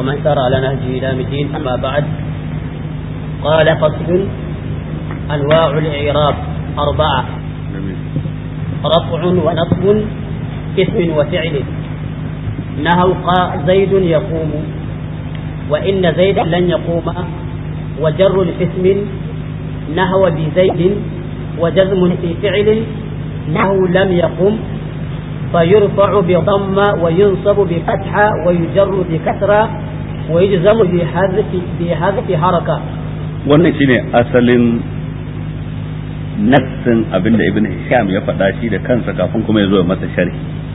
ومن سار على نهجه إلى الدين أما بعد قال فصل أنواع الإعراب أربعة رفع ونصب اسم وفعل نهو زيد يقوم وإن زيدا لن يقوم وجر الاسم نهو بزيد وجزم في فعل نهو لم يقم فيرفع بضم وينصب بفتحة ويجر بكسرة ويجزم بحذف بحذف حركة wannan shine asalin nassin abinda ibn hisham ya faɗa shi da kansa kafin kuma ya zo masa sharhi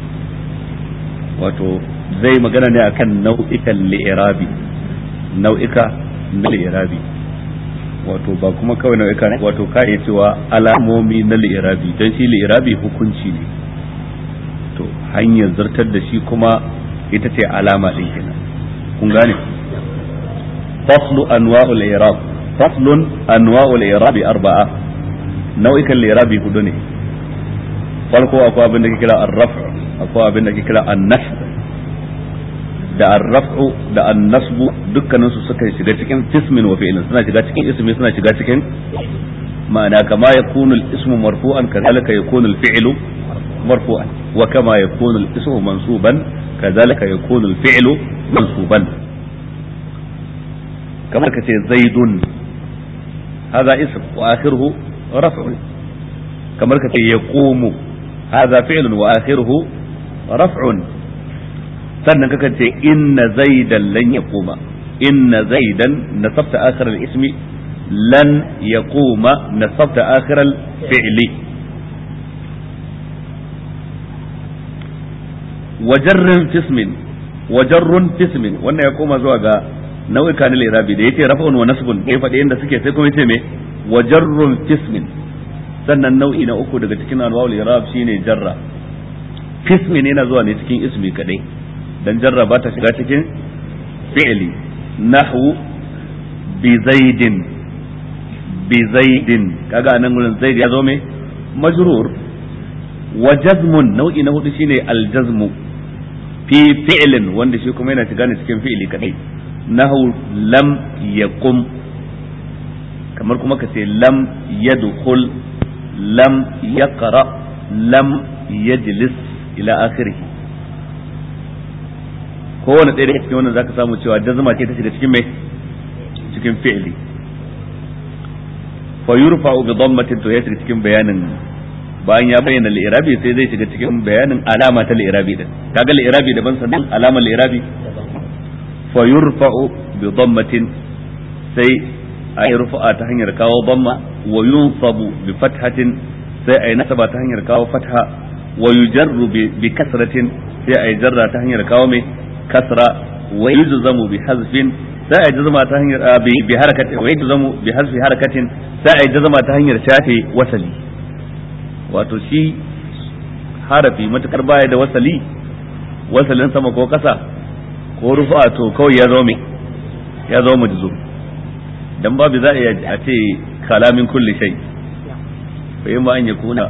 wato zai magana ne akan nau'ikan li'irabi nau'ika na li'irabi wato ba kuma kawai nau'ika wato ka iya cewa alamomi na li'irabi don shi li'irabi hukunci ne to hanyar zartar da shi kuma ita ce alama ɗin kenan kun gane faslu anwa'ul i'rab faslun anwa'ul i'rab arba'a nau'ikan li'irabi hudu ne farko akwai abin da ke kira ar-raf akwai abin da ke kira an-nasb da ar-raf'u da an-nasbu dukkanin su suka shiga cikin ismin wa fi'lin suna shiga cikin ismi suna shiga cikin ma'ana kama yakunu al-ismu marfu'an kadhalika yakunu al-fi'lu marfu'an wa kama yakunu al-ismu mansuban kadhalika yakunu al-fi'lu mansuban kamar kace zaidun hadha ism wa akhiruhu raf'un kamar kace yaqumu hadha fi'lun wa akhiruhu raf'un sannan kakan ce inna zaidan lan yaquma inna zaidan nasabta akhir al-ismi lan yaquma nasabta akhir al-fi'li wajarrun fismin wajarrun fismin wannan ya koma zuwa ga nau'ika na lirabi da yace rafa'un wa nasbun ya faɗi inda suke sai kuma yace me wajarrun fismin sannan nau'i na uku daga cikin anwa'ul irab shine jarra fismin yana zuwa ne cikin ismi kadai dan jarra ba ta shiga cikin fi'li nahwu bi zaidin bi zaidin kaga anan gurin zaid ya zo me majrur wa jazmun nau'i na hudu shine al jazmu fi fi'lin wanda shi kuma yana shiga ne cikin fi'li kadai nahwu lam yaqum kamar kuma ka ce lam yadkhul lam yaqra lam yajlis ila akhirih kowane ɗaya daga cikin wannan zaka samu cewa jazma ce ta shiga cikin mai cikin fi'li fa yurfa'u bi dhammatin to ya shiga cikin bayanin bayan ya bayyana al-i'rabi sai zai shiga cikin bayanin alama ta al-i'rabi din kaga al-i'rabi daban sannan alama al-i'rabi fa yurfa'u bi dhammatin sai a yi rufa'a ta hanyar kawo dhamma wa yunsabu bi fathatin sai a yi nasaba ta hanyar kawo fatha wa yujarru bi kasratin sai a yi jarra ta hanyar kawo mai kasra wa yujzamu bi hazfin sai a jazma ta hanyar bi harakatin wa yujzamu bi hazfi harakatin sai a jazma ta hanyar shafe wasali wato shi harafi matukar baya da wasali wasalin sama ko kasa ko rufa to kawai ya zo me ya zo majzum dan babu za a iya a ce kalamin kulli shay fa yamma an yakuna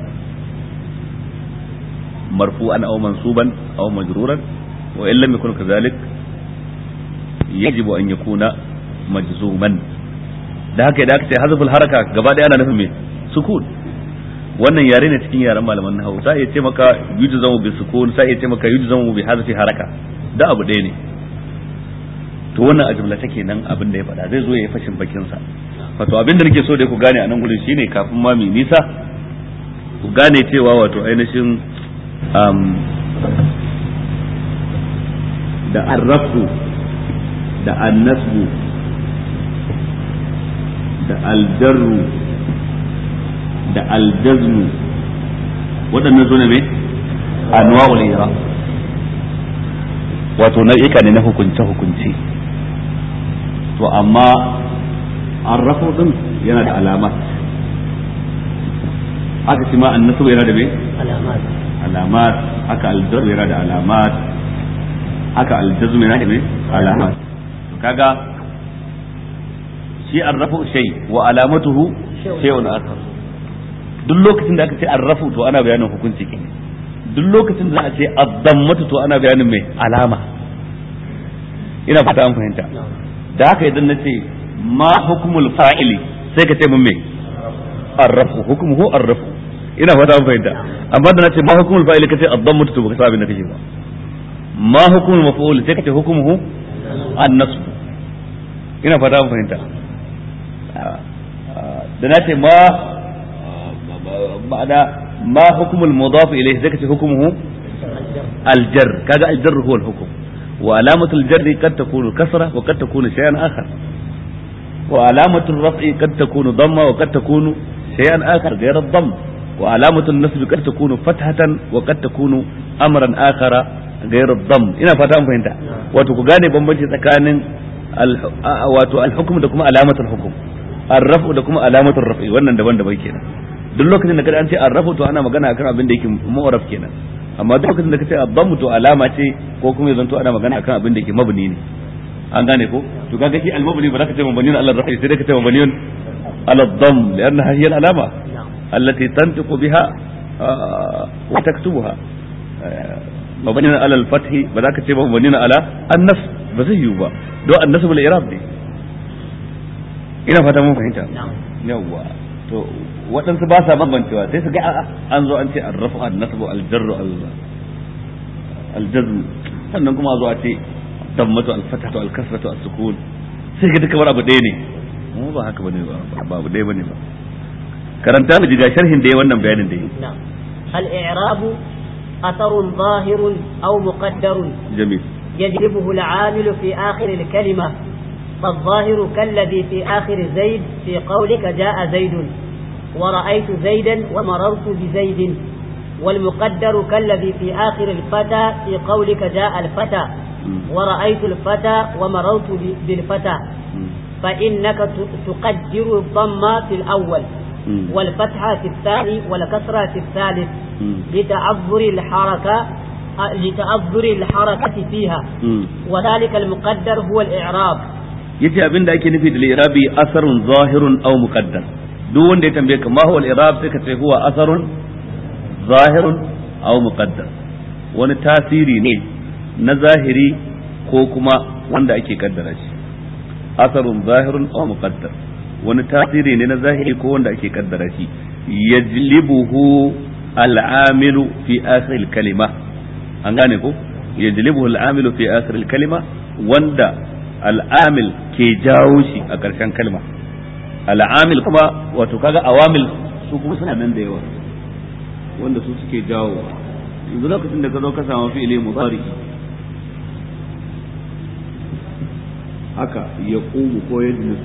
marfu'an aw mansuban aw majruran وإن لم يكن كذلك يجب أن يكون مجزوما da haka idan aka ce hazaful haraka gaba ɗaya ana nufin me sukun wannan yare ne cikin yaren malaman nahawu sai ya ce maka yujzamu bi sukun sai ya ce maka yujzamu bi hazfi haraka da abu ɗaya ne to wannan a jumla take nan abin da ya faɗa zai zo ya yi fashin bakin sa wato abin da nake so da ku gane a nan gurin shine kafin ma mai nisa ku gane cewa wato ainihin da arrafu da annasbu da aljarru da aljazmu waɗannan su ne mai anwa'ul ira wato nau'ika ne na hukunce hukunce to amma arrafu din yana da alamat haka shi ma annasu yana da mai alamat alamat haka aljarru yana da alamat haka aljazm yana da alama kaga shi arrafu shay wa alamatuhu shay'un akhar duk lokacin da aka ce arrafu to ana bayanin hukunci ke duk lokacin da aka ce addammatu to ana bayanin mai alama ina fata an fahimta da haka idan nace ma hukmul fa'ili sai ka ce mun me arrafu hukmuhu arrafu ina fata an fahimta amma da nace ma hukmul fa'ili kace ad-dammu to baka sabin da kake ba ma hukmul maf'ul sai ka ce hukmuhu an-nasb ina fata an fahimta da nace ma ba'da ma hukmul mudaf ilayhi sai ka ce hukmuhu الجر كذا الجر هو الحكم وعلامة الجر قد تكون كسرة وقد تكون شيئا آخر وعلامة الرفع قد تكون ضمة وقد تكون شيئا آخر غير الضم وعلامة النصب قد تكون فتحة وقد تكون أمرا آخر غير الضم ina fata an fahimta wato ku gane bambanci tsakanin wato al-hukm da kuma alamatul hukm ar-raf'u da kuma alamatul raf'i wannan daban-daban kenan duk lokacin da kada an ce ar-raf'u to ana magana akan abin da yake mu'raf kenan amma duk lokacin da kace adammu to alama ce ko kuma yanzu to ana magana akan abin da yake mabni ne an gane ko to kaga shi al-mabni ba za ka ce mabni ala ar-rafi sai dai ka ce mabni ala ad-dam liannaha hiya al-alama allati tantiqu biha wa taktubuha mabni ala al-fath ba za ka ce mabni ala an-nas ba zai yiwu ba don an-nas bil i'rab ne ina fata mun fahimta yawwa to waɗansu ba sa bambancewa sai su ga an zo an ce arrafu an-nasbu al-jarru al-jazm sannan kuma a zo a ce dammatu al-fatatu al-kasratu as-sukun sai ga duka abu ɗaya ne mu ba haka bane ba ba abu ɗaya bane ba karanta mu jiga sharhin da yayi wannan bayanin da yayi al-i'rab أثر ظاهر أو مقدر جميل يجلبه العامل في آخر الكلمة فالظاهر كالذي في آخر زيد في قولك جاء زيد ورأيت زيدا ومررت بزيد والمقدر كالذي في آخر الفتى في قولك جاء الفتى ورأيت الفتى ومررت بالفتى فإنك تقدر الضم في الأول والفتحة في الثاني والكسرة في الثالث لتعذر الحركة لتعذر الحركة فيها وذلك المقدر هو الإعراب yace abin da ake nufi da irabi asarun zahirun aw muqaddar duk wanda ya tambaye ka ma huwa al-irab sai ka ce huwa asarun zahirun aw muqaddar wani tasiri ne na zahiri ko kuma wanda ake kaddara shi asarun zahirun aw muqaddar wani tasiri ne na zahiri ko wanda ake kaddara shi yajlibuhu al-amilu fi akhir al-kalima an gane ko yajlibuhu al-amilu fi akhir al-kalima wanda al-amil ke jawo shi a ƙarshen kalma al'amil kuma wato kaga awamil su kuma suna nan da yawa wanda su suke jawo yanzu lokacin da ka zo ka samu fi'ili mudari haka ya kumu ko ya jinus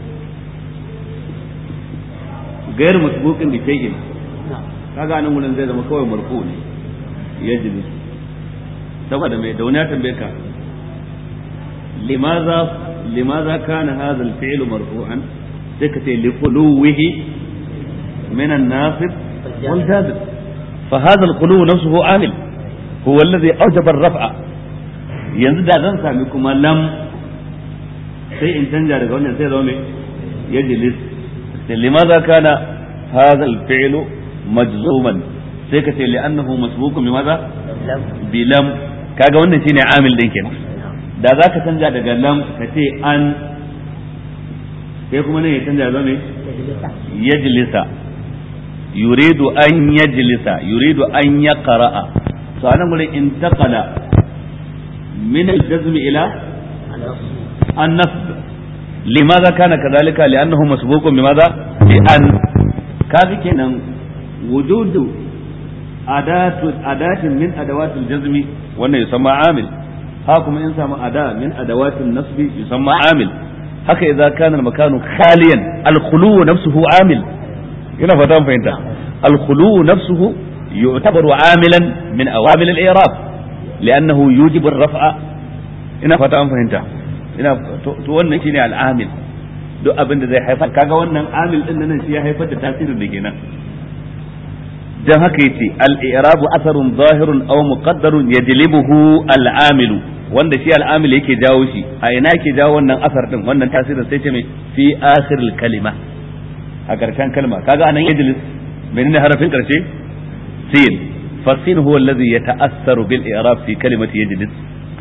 gayar masbuqin bi shay'in kaga nan wurin zai zama kawai marfu ne ya jinus saboda mai da wani ya tambaye ka limaza limaza kana hadha al-fi'lu marfu'an sai ka ce liquluwihi min an-nasib wal jazib fa hadha al-qulu nafsuhu amil huwa alladhi awjaba ar-raf'a yanzu da zan sami kuma lam sai in canja daga wannan sai zama mai yajlis sai limaza kana hadha al-fi'lu majzuman sai ka ce li'annahu masbuqun bimaza bi lam kaga wannan shine amil din kenan da za ka canja daga lam ka ce an sai kuma nan ya canja zama mai yajlisa yuridu an yajlisa yuridu an yaqra'a to anan gurin intaqala min al-jazm ila an-nasb limadha kana kadhalika li'annahu masbuqun bimadha bi an kaga kenan wujudu adatu adatin min adawati al-jazmi wannan yusamma amil ha kuma in samu ada min adawatin nasbi yusamma amil haka idza kana al-makanu khaliyan al-khulu nafsuhu amil ina fata mun fahimta al-khulu nafsuhu yu'tabaru amilan min awamil al-i'rab li'annahu yujibu ar-raf'a ina fata mun fahimta ina to wannan shine al-amil duk abin da zai haifar kaga wannan amil din nan shi ya haifar da tasirin da kenan dan haka yace al-i'rabu asarun zahirun aw muqaddarun yajlibuhu al-amilu wanda shi al-amil yake jawo shi a ina yake jawo wannan asar din wannan tasirin sai ce mai fi akhiril kalima a karshen kalma kaga anan yajlis menene harafin karshe sin fasin huwa alladhi yata'assaru bil i'rab fi kalimati yajlis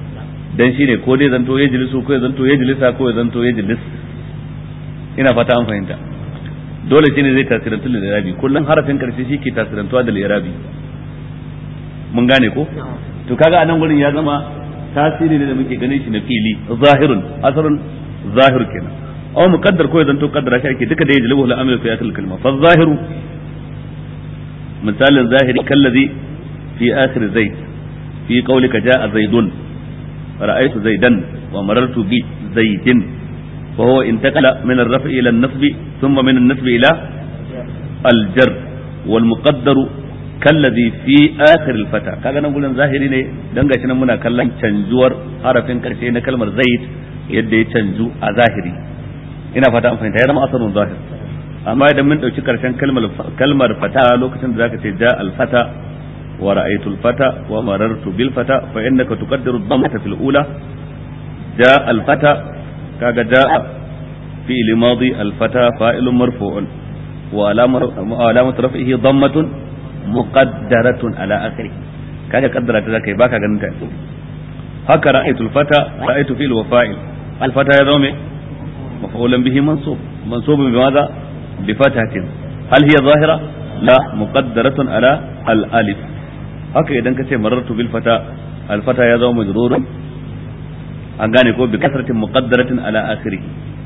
dan shine ko dai zanto ya jilisu ko ya zanto ya jilisa ko ya zanto ya jilis ina fata an fahimta dole shine zai tasirantu da irabi kullum harafin karshe shi ke tasirantuwa da irabi mun gane ko to kaga anan gurin ya zama tasiri ne da muke ganin shi na fili zahirun asarun zahir kenan aw muqaddar ko ya zanto qaddara shi ake duka da yajlibu al-amru fi akhir al-kalma fa zahiru misalin zahiri kallazi fi akhir zaid fi qawlika jaa zaidun رأيت زيدا ومررت بزيد وهو انتقل من الرفع إلى النصب ثم من النصب إلى الجر والمقدر كالذي في آخر الفتى kaga nan gurin zahiri ne dan gashi nan muna kallon canjuwar harafin karshe na kalmar zaid yadda ya canju a zahiri ina fata an fahimta ya zama asalin zahir amma idan mun dauki karshen kalmar kalmar fata lokacin da zaka ce ja al fata ورأيت الفتى ومررت بالفتى فإنك تقدر الضمة في الأولى جاء الفتى كاga جاء فعل ماضي الفتى فاعل مرفوع وعلامة رفعه ضمة مقدرة على آخره kaga kaddara ta zakai baka ganin ta haka ra'aytul fata ra'aytu fi'l wa fa'il al fata ya zama maf'ulan bihi mansub mansubun bi madha bi fatatin hal hiya zahira la muqaddaratun ala al alif haka idan ka ce marartu bil fata al fata ya zama majrurun an gane ko bi kasratin muqaddaratin ala akhirih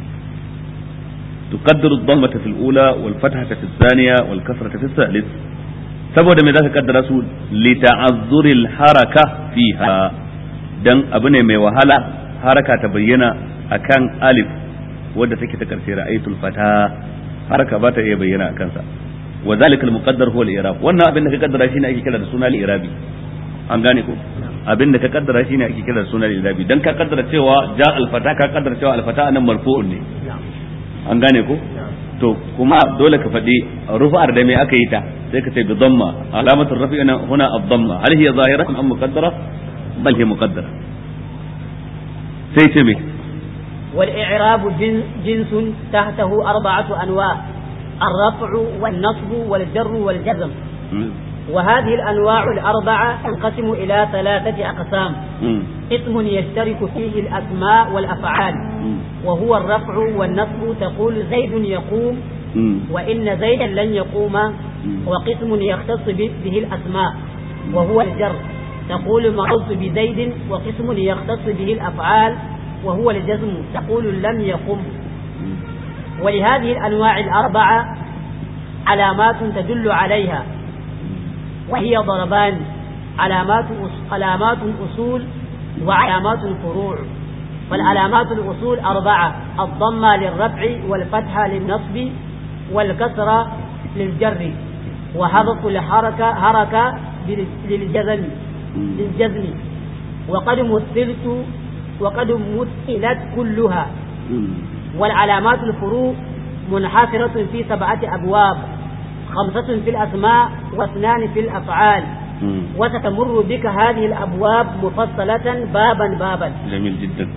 تقدر الضمة في الأولى والفتحة في الثانية والكسرة في الثالث saboda me zaka kaddara su li ta'azzuril haraka fiha dan abu ne mai wahala haraka ta bayyana akan alif wadda take ta karshe ra'aytul fata haraka ba ta iya bayyana akan sa wa zalikal muqaddar huwa al-i'rab wannan abin da ka kaddara shine ake kira da suna al-i'rabi an gane ko abin da ka kaddara shine ake kira da suna al-i'rabi dan ka kaddara cewa ja al-fata ka kaddara cewa al-fata anan marfu'un ne an gane ko to kuma dole ka faɗi rufa'ar da me aka yi ta sai ka ce bi dhamma alamatul rafi huna ad-dhamma hal hiya zahiratun am muqaddara bal hiya muqaddara sai ce me والإعراب جن جنس تحته أربعة أنواع الرفع والنصب والجر والجزم وهذه الأنواع الأربعة تنقسم إلى ثلاثة أقسام اسم يشترك فيه الأسماء والأفعال وهو الرفع والنصب تقول زيد يقوم وإن زيدا لن يقوم وقسم يختص به الأسماء وهو الجر تقول مررت بزيد وقسم يختص به الأفعال وهو الجزم تقول لم يقم ولهذه الأنواع الأربعة علامات تدل عليها وهي ضربان علامات علامات أصول وعلامات فروع فالعلامات الأصول أربعة الضمة للرفع والفتحة للنصب والكسرة للجر وحذف الحركة حركة للجزم للجزم وقد مثلت وقد مثلت كلها والعلامات الفروع منحصرة في سبعة أبواب خمسة في الأسماء واثنان في الأفعال وستمر بك هذه الأبواب مفصلة بابا بابا جميل جدا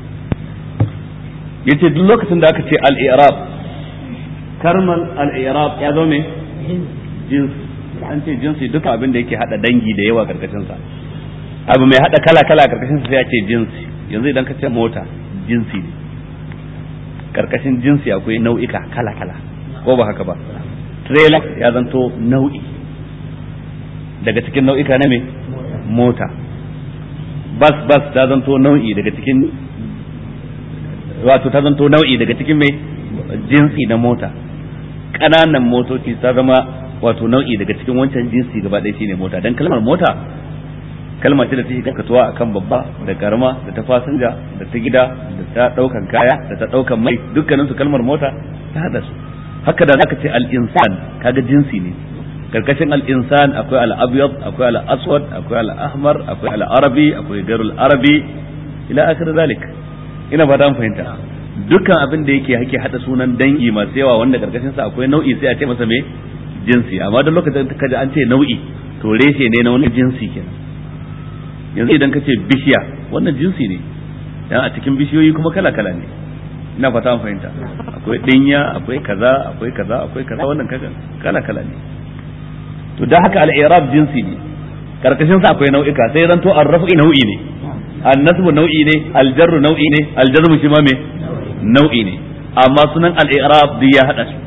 yace duk lokacin da aka ce al-i'rab karman al-i'rab ya zo me jins an ce jinsi duka abin da yake hada dangi da yawa karkashin sa abu mai hada kala kala karkashin sa sai ya ce jinsi yanzu idan ka ce mota jinsi ne karkashin jinsi akwai nau'ika kala kala ko ba haka ba trailer ya zanto nau'i daga cikin nau'ika na me mota bas bas ta zanto nau'i daga cikin wato ta zanto nau'i daga cikin me jinsi na mota ƙananan motoci ta zama wato nau'i daga cikin wancan jinsi gaba ɗaya shine mota dan kalmar mota kalma ce da take gaskatuwa akan babba da karama da ta fasinja da ta gida da ta daukan kaya da ta daukan mai dukkanin su kalmar mota ta hada su haka da zaka ce al-insan kaga jinsi ne karkashin al-insan akwai al-abyad akwai al-aswad akwai al-ahmar akwai al-arabi akwai gairul arabi ila akhir zalik ina ba an fahimta dukkan abin da yake hake hada sunan dangi masu yawa wanda karkashin sa akwai nau'i sai a ce masa me jinsi amma duk lokacin da kaji an ce nau'i to reshe ne na wani jinsi kenan yanzu idan ka ce bishiya wannan jinsi ne dan a cikin bishiyoyi kuma kala kala ne ina fata an fahimta akwai dinya akwai kaza akwai kaza akwai kaza wannan kala kala ne to da haka al-i'rab jinsi ne karkashin sa akwai nau'ika sai zan to ar-raf'i nau'i ne annasbu nau'i ne aljarru nau'i ne aljazmu shi ma me nau'i ne amma sunan al-i'rab duk ya hada su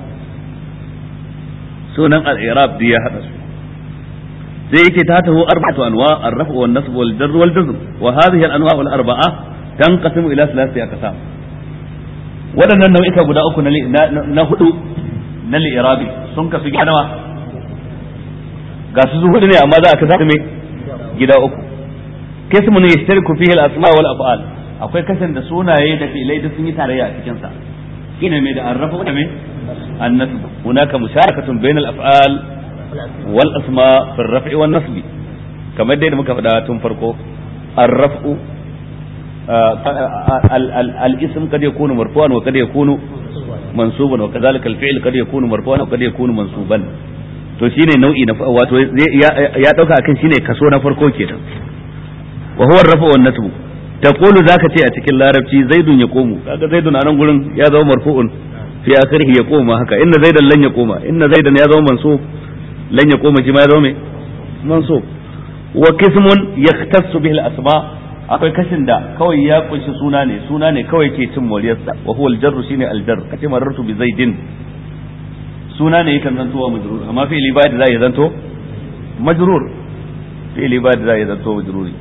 sunan al-i'rab duk ya hada su sai yake ta taho arba'atu anwa ar-raf'u wan nasb wal jarr wal jazm wa hadhihi al-anwa' al arba'a tanqasimu ila thalathati aqsam waɗannan nau'ika guda uku na hudu na li'irabi sun kasu gida nawa ga su hudu ne amma za a kasa me gida uku kismu ne yashtariku fihi al-asma wal af'al akwai kasan da sunaye da fi'ilai duk sun yi tarayya a cikin sa shine me da arrafu da me annasb hunaka musharakatun bainal af'al wal asma fi ar-raf'i wan nasb kamar dai da muka faɗa tun farko ar-raf'u الاسم قد يكون مرفوعا وقد يكون منصوبا وكذلك الفعل قد يكون مرفوعا وقد يكون منصوبا to shine nau'i na wato ya dauka akan shine kaso na farko kenan wa huwa rafa wan nasbu taqulu zaka ce a cikin larabci zaidun ya komu kaga zaidun a nan gurin ya zama marfu'un fi akhirih ya koma haka inna zaidan lan ya koma inna zaidan ya zama mansub lan ya koma shi ma ya zama me mansub wa qismun yahtassu bihi al-asma' akwai kashin da kawai ya kunshi suna ne suna ne kawai ke cin moriyarsa wa huwa aljarru shine aljar kace marartu bi zaidin suna ne yakan zanto wa majrur amma fi'li ba da zai zanto majrur fi'li ba da zai zanto majruri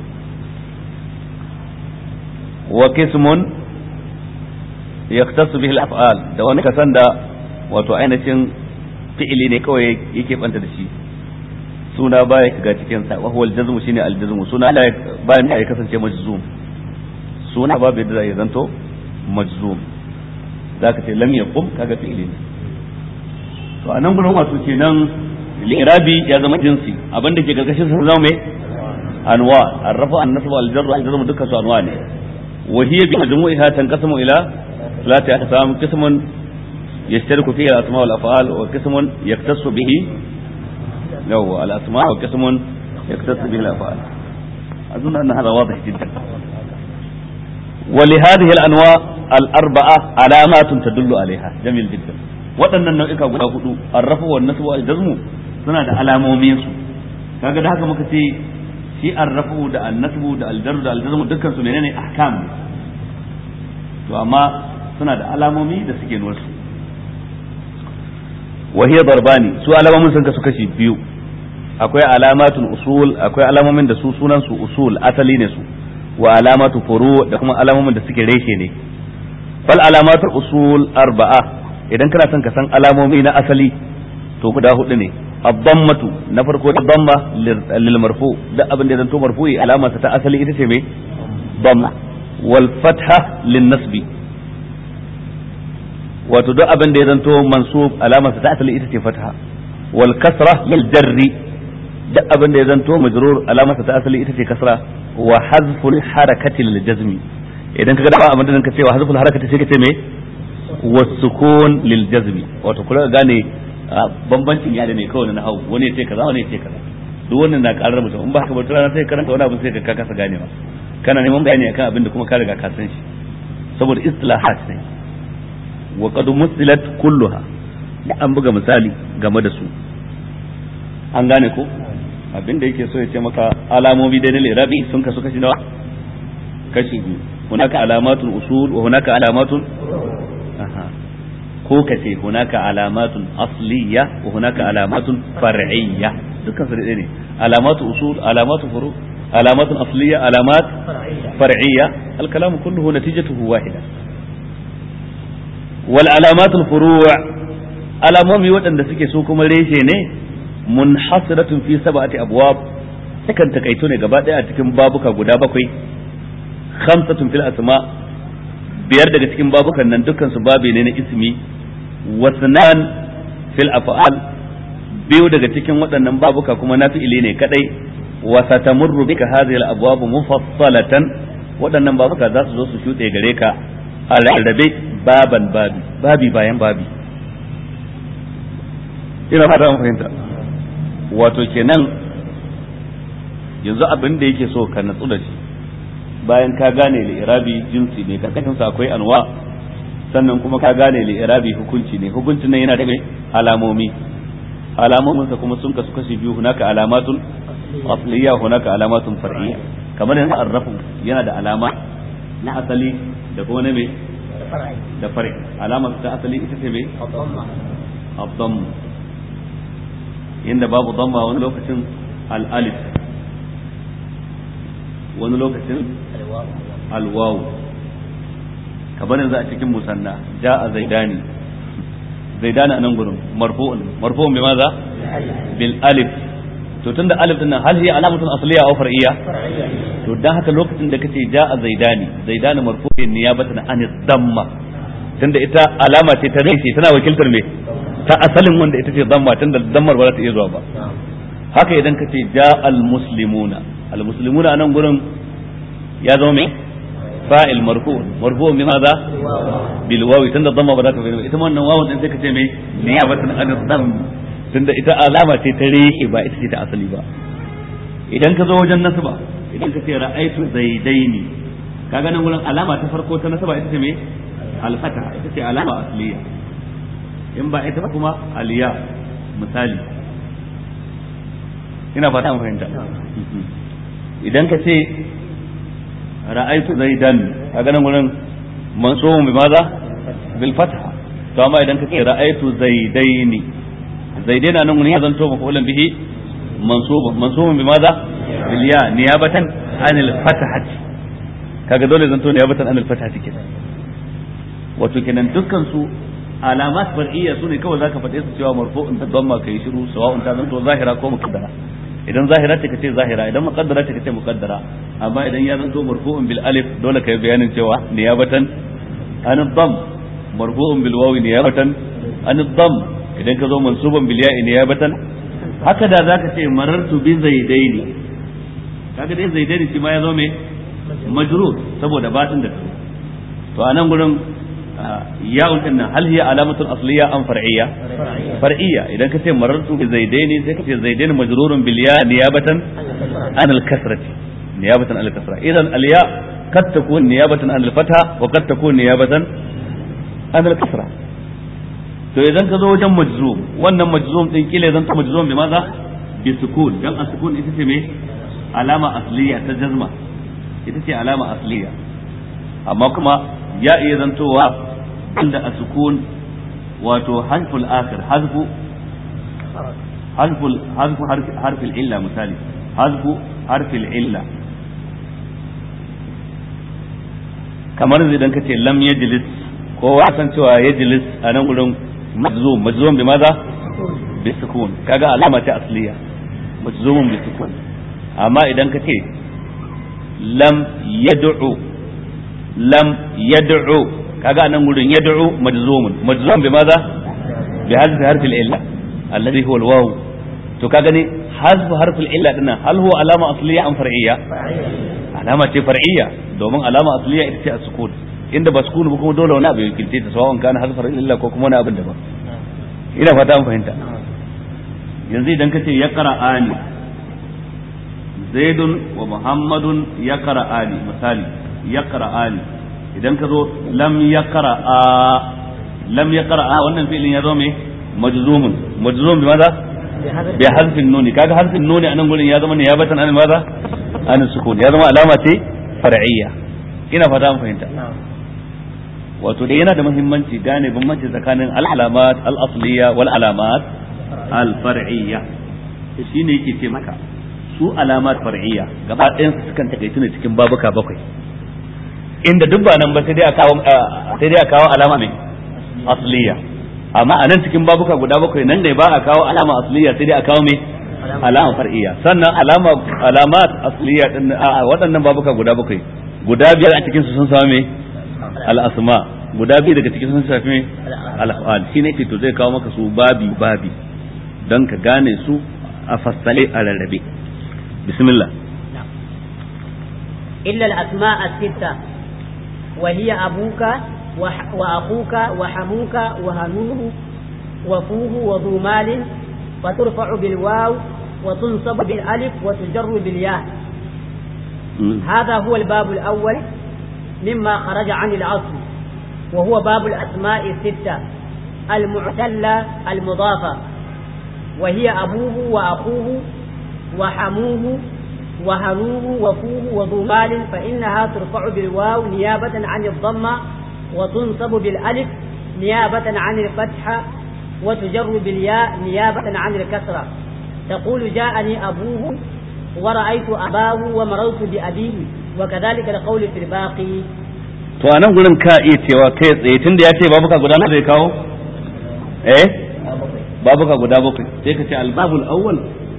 wa qismun yaktasu bihi al-af'al da wani kasan da wato ainihin fi'ili ne kawai yake banta da shi suna baya shiga cikin sa wa huwa al-jazmu shine al-jazmu suna la bayan ya kasance majzum suna babu yadda zai zanto majzum zaka ce lam yaqum kaga fi'ili ne to anan gurin wato kenan al-irabi ya zama jinsi abinda ke karkashin sa zama mai anwa ar-rafa an-nasb al-jarr al-jazm dukkan su anwa ne wa hiya bi majmu'iha tanqasimu ila ثلاثة أقسام قسم يشترك فيه الأسماء والأفعال وقسم يختص به هو الأسماء وقسم يختص به الأفعال أظن أن هذا واضح جدا ولهذه الأنواع الأربعة علامات تدل عليها جميل جدا waɗannan nau'ika guda hudu arrafu wa nasu wa jazmu suna da alamomin su kaga da haka muka ce shi arrafu da annasbu da aljarru da aljazmu dukkan su menene ahkam to amma suna da alamomi da suke nuna su wa hiya darbani su alamomin sun kasu kashi biyu akwai alamatun usul akwai alamomin da su sunan su usul asali ne su wa alamatu furu da kuma alamomin da suke reshe ne fal alamatul usul arba'a idan kana son ka san alamomi na asali to guda hudu ne abdammatu na farko da damma lil marfu da abin da zanto marfu'i alamarsa ta asali ita ce me damma wal fatha lin nasbi wato duk abin da ya zanto mansub alamarsa ta asali ita ce fatha wal kasra lil jarri duk abin da ya zanto majrur alamarsa ta asali ita ce kasra wa hazful harakati lil jazmi idan kaga da abin da ka ce wa hazful harakati sai ka ce me wasukun lil jazmi wato kula gane bambancin yare ne kawai na hau wani ya ce kaza wani ya ce kaza duk wannan na karar mutum in ba haka ba rana sai karanta wani abu sai ka kasa ganewa kana neman bayani akan abin da kuma ka riga ka san shi saboda istilahat ne wa qad musilat kulluha an buga misali game da su an gane ko abin da yake so ya ce maka alamomi dai na lirabi sun kasu kashi nawa kashi biyu hunaka alamatun usul wa hunaka alamatun ko ka ce hunaka alamatun asliya wa hunaka alamatun far'iyya dukkan su ne alamatu usul alamatu furu alamatun asliya alamat far'iyya al-kalamu kulluhu natijatuhu wahida wal alamatul furu' alamomi waɗanda suke so kuma reshe ne munhasiratun fi sab'ati abwab takan takaito ne gaba ɗaya a cikin babuka guda bakwai khamsatun fil asma biyar daga cikin babukan nan dukkan su babe ne na ismi wasnan fil af'al biyu daga cikin waɗannan babuka kuma na fi'ili ne kadai wa satamurru bika hadhihi al abwab mufassalatan waɗannan babuka za su zo su shuɗe gare ka a rarrabe baban babi babi bayan babi ina fata an fahimta wato kenan yanzu abin da yake so ka natsu da shi bayan ka gane li'irabi jinsi ne karkashin sa akwai anwa sannan kuma ka gane li'irabi hukunci ne hukuncin nan yana da alamomi alamomin sa kuma sun kasu kashi biyu hunaka alamatun asliya hunaka alamatun far'iyya kamar yanzu arrafu yana da alama na asali da kuma na me da fari alama ta asali ita ce me abdam inda babu damma wani lokacin al-alif wani lokacin alwawu kamar yanzu a cikin musanna ja'a zaidani zaidani a nan gurin marfu'un marfu'un bi maza bil alif to tunda alif din nan hal hiya alamatun asliya aw far'iyya to dan haka lokacin da kace ja'a zaidani zaidani marfu'un niyabatan an damma tunda ita alama ce ta rashi tana wakiltar me ta asalin wanda ita ce damma tunda dammar ba za ta iya zuwa ba haka idan kace ja'a al muslimuna al muslimuna a nan gurin ya zama me fa'il marfu marfu bi maza bil wawi tunda damma ba za ta bayyana ita wannan wawun din sai kace me niyabatan an dam tunda ita alama ce ta rihi ba ita ce ta asali ba idan ka zo wajen nasaba idan ka ce ra'aitu zaidaini kaga nan gurin alama ta farko ta nasaba ita ce me alfata ita ce alama asliya in ba ita ba kuma aliya misali ina fata an fahimta idan ka ce ra'aitu zaidan kaga nan gurin mansubun bi maza bil fatha to amma idan ka ce ra'aitu zaidaini zaidaina nan gurin ya zanto mafulan bihi mansubun mansubun bi maza bil ya niyabatan anil fathati kaga dole zanto niyabatan anil fathati kenan wato kenan dukkan su alamat far'iyya sune kawai zaka faɗe su cewa marfu'un da dhamma kai shiru sawa'un ta zanto zahira ko muqaddara idan zahira ce kace zahira idan muqaddara ce kace muqaddara amma idan ya zanto marfu'un bil alif dole kai bayanin cewa niyabatan an dham marfu'un bil wawi niyabatan an dham idan ka zo mansuban bil ya'i niyabatan haka da zaka ce marartu bi zaidaini kaga dai zaidaini shi ma ya zo me majrur saboda batin da to anan gurin ya'un din nan hal hiya alamatun asliya am far'iyya far'iyya idan ka ce marartu bi zaidaini sai ka ce zaidaini majrurun bil ya niyabatan an al kasrati niyabatan an al kasra idan al ya kad takun niyabatan an al fatha wa kad takun niyabatan an al kasra to idan ka zo wajen majzum wannan majzum din kila idan ta majzum bi maza bi sukun dan as-sukun ita ce me alama asliya ta jazma ita ce alama asliya amma kuma ya iya zantowa inda a sukun wato harful akhir hazfu hazful hazfu harfil illa misali hazfu harfil illa kamar idan ka ce lam yajlis kowa san cewa yajlis a nan gurin majzum majzum bi maza bi sukun kaga alama ta asliya majzumun bi sukun amma idan ka ce lam yad'u lam yad'u kaga nan gurin yad'u majzumun majzum bi maza bi hazfi harfi al-illa alladhi huwa al-waw to kaga ne hazfu harfi al-illa dinnan hal huwa alama asliya am far'iyya alama ce far'iyya domin alama asliya ita ce as-sukun inda ba sukun ba kuma dole wani abu ya kilce ta sawan kana hazfu illa ko kuma wani abin daban ina fata an fahimta yanzu idan ka ce ya qara'ani zaidun wa muhammadun ya qara'ani misali ya qara'ani idan ka zo lam ya qara'a lam ya qara'a wannan fi'ilin ya zo me majzumun majzum bi maza bi harfin nuni kaga harfin nuni anan gurin ya zama ne ya batan an maza an sukun ya zama alama ce far'iyya ina fata an fahimta wato dai yana da muhimmanci gane bambanci tsakanin al-alamat al-asliya wal alamat al-far'iyya shine yake ce maka su alamat far'iyya gaba ɗayan su sukan takaitu ne cikin babuka bakwai inda duk ba nan ba sai dai a kawo sai dai a kawo alama mai asliya amma a nan cikin babuka guda bakwai nan ne ba a kawo alama asliya sai dai a kawo mai alama far'iyya sannan alama alamat asliya din a waɗannan babuka guda bakwai guda biyar a cikin su sun samu mai al-asma guda biyu daga cikin sun shafi mai al-af'al shine ke to zai kawo maka su babi babi don ka gane su a fassale a rarrabe bismillah إلا الأسماء الستة وهي أبوك وأخوك وحموك وهنوه وفوه وذو مال فترفع بالواو وتنصب بالألف وتجر بالياء هذا هو الباب الأول مما خرج عن الأصل وهو باب الأسماء الستة المعتلة المضافة وهي أبوه وأخوه وحموه وهروه وفوه وذو مال فإنها ترفع بالواو نيابة عن الضمة وتنصب بالألف نيابة عن الفتحة وتجر بالياء نيابة عن الكسرة تقول جاءني أبوه ورأيت أباه ومررت بأبيه وكذلك القول في الباقي to a nan gurin ka iya cewa kai tsaye tun da ya ce babuka guda na zai kawo eh babuka guda bakwai sai ka ce albabul awwal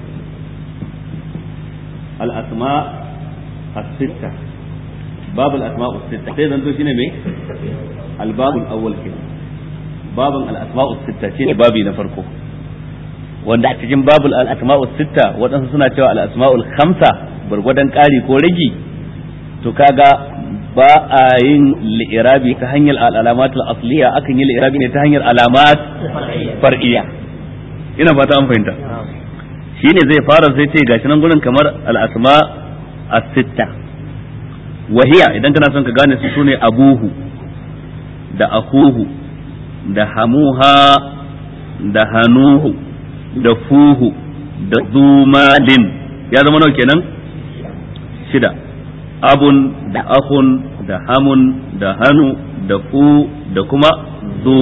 al asma as-sitta babul asma as-sitta sai zanto shine me albabul awwal kenan babun al asma as-sitta shine babi na farko wanda a cikin babul al asma as-sitta wadansu suna cewa al asma'ul khamsa gurgurdan ƙari ko ragi to kaga ba a yin li'irabi ta hanyar al'alamat al'asliya akan yi li'irabi ne ta hanyar alamat far'iyya ina fata an fahimta shine zai fara sai ce gashi nan gurin kamar al'asma as-sitta wahiya idan kana son ka gane su sune abuhu da akuhu da hamuha da hanuhu da fuhu da zumalin ya zama nawa kenan shida abun da akun da hamun da hannu da fu da kuma zu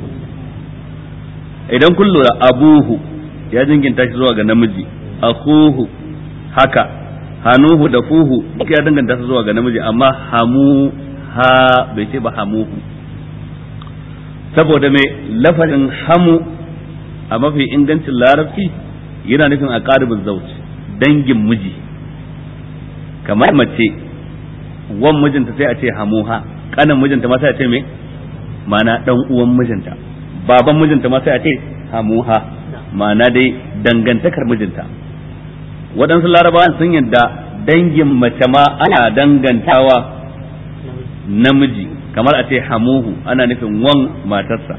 idan kun lura abuhu ya jinginta shi zuwa ga namiji akuhu haka hanuhu da fuhu duk ya danganta su zuwa ga namiji amma hamu ha bai ce ba hamuhu saboda mai lafazin hamu a mafi ingancin larabci yana nufin a ƙaribin zauci dangin miji kamar mace wan mijinta sai a ce hamuha kanan mijinta ma sai a ce me mana dan uwan mijinta baban mijinta ma sai a ce hamuha mana dai dangantakar mijinta waɗansu larabawan sun yadda dangin mace ma ana dangantawa namiji kamar a ce hamuhu ana nufin wan matarsa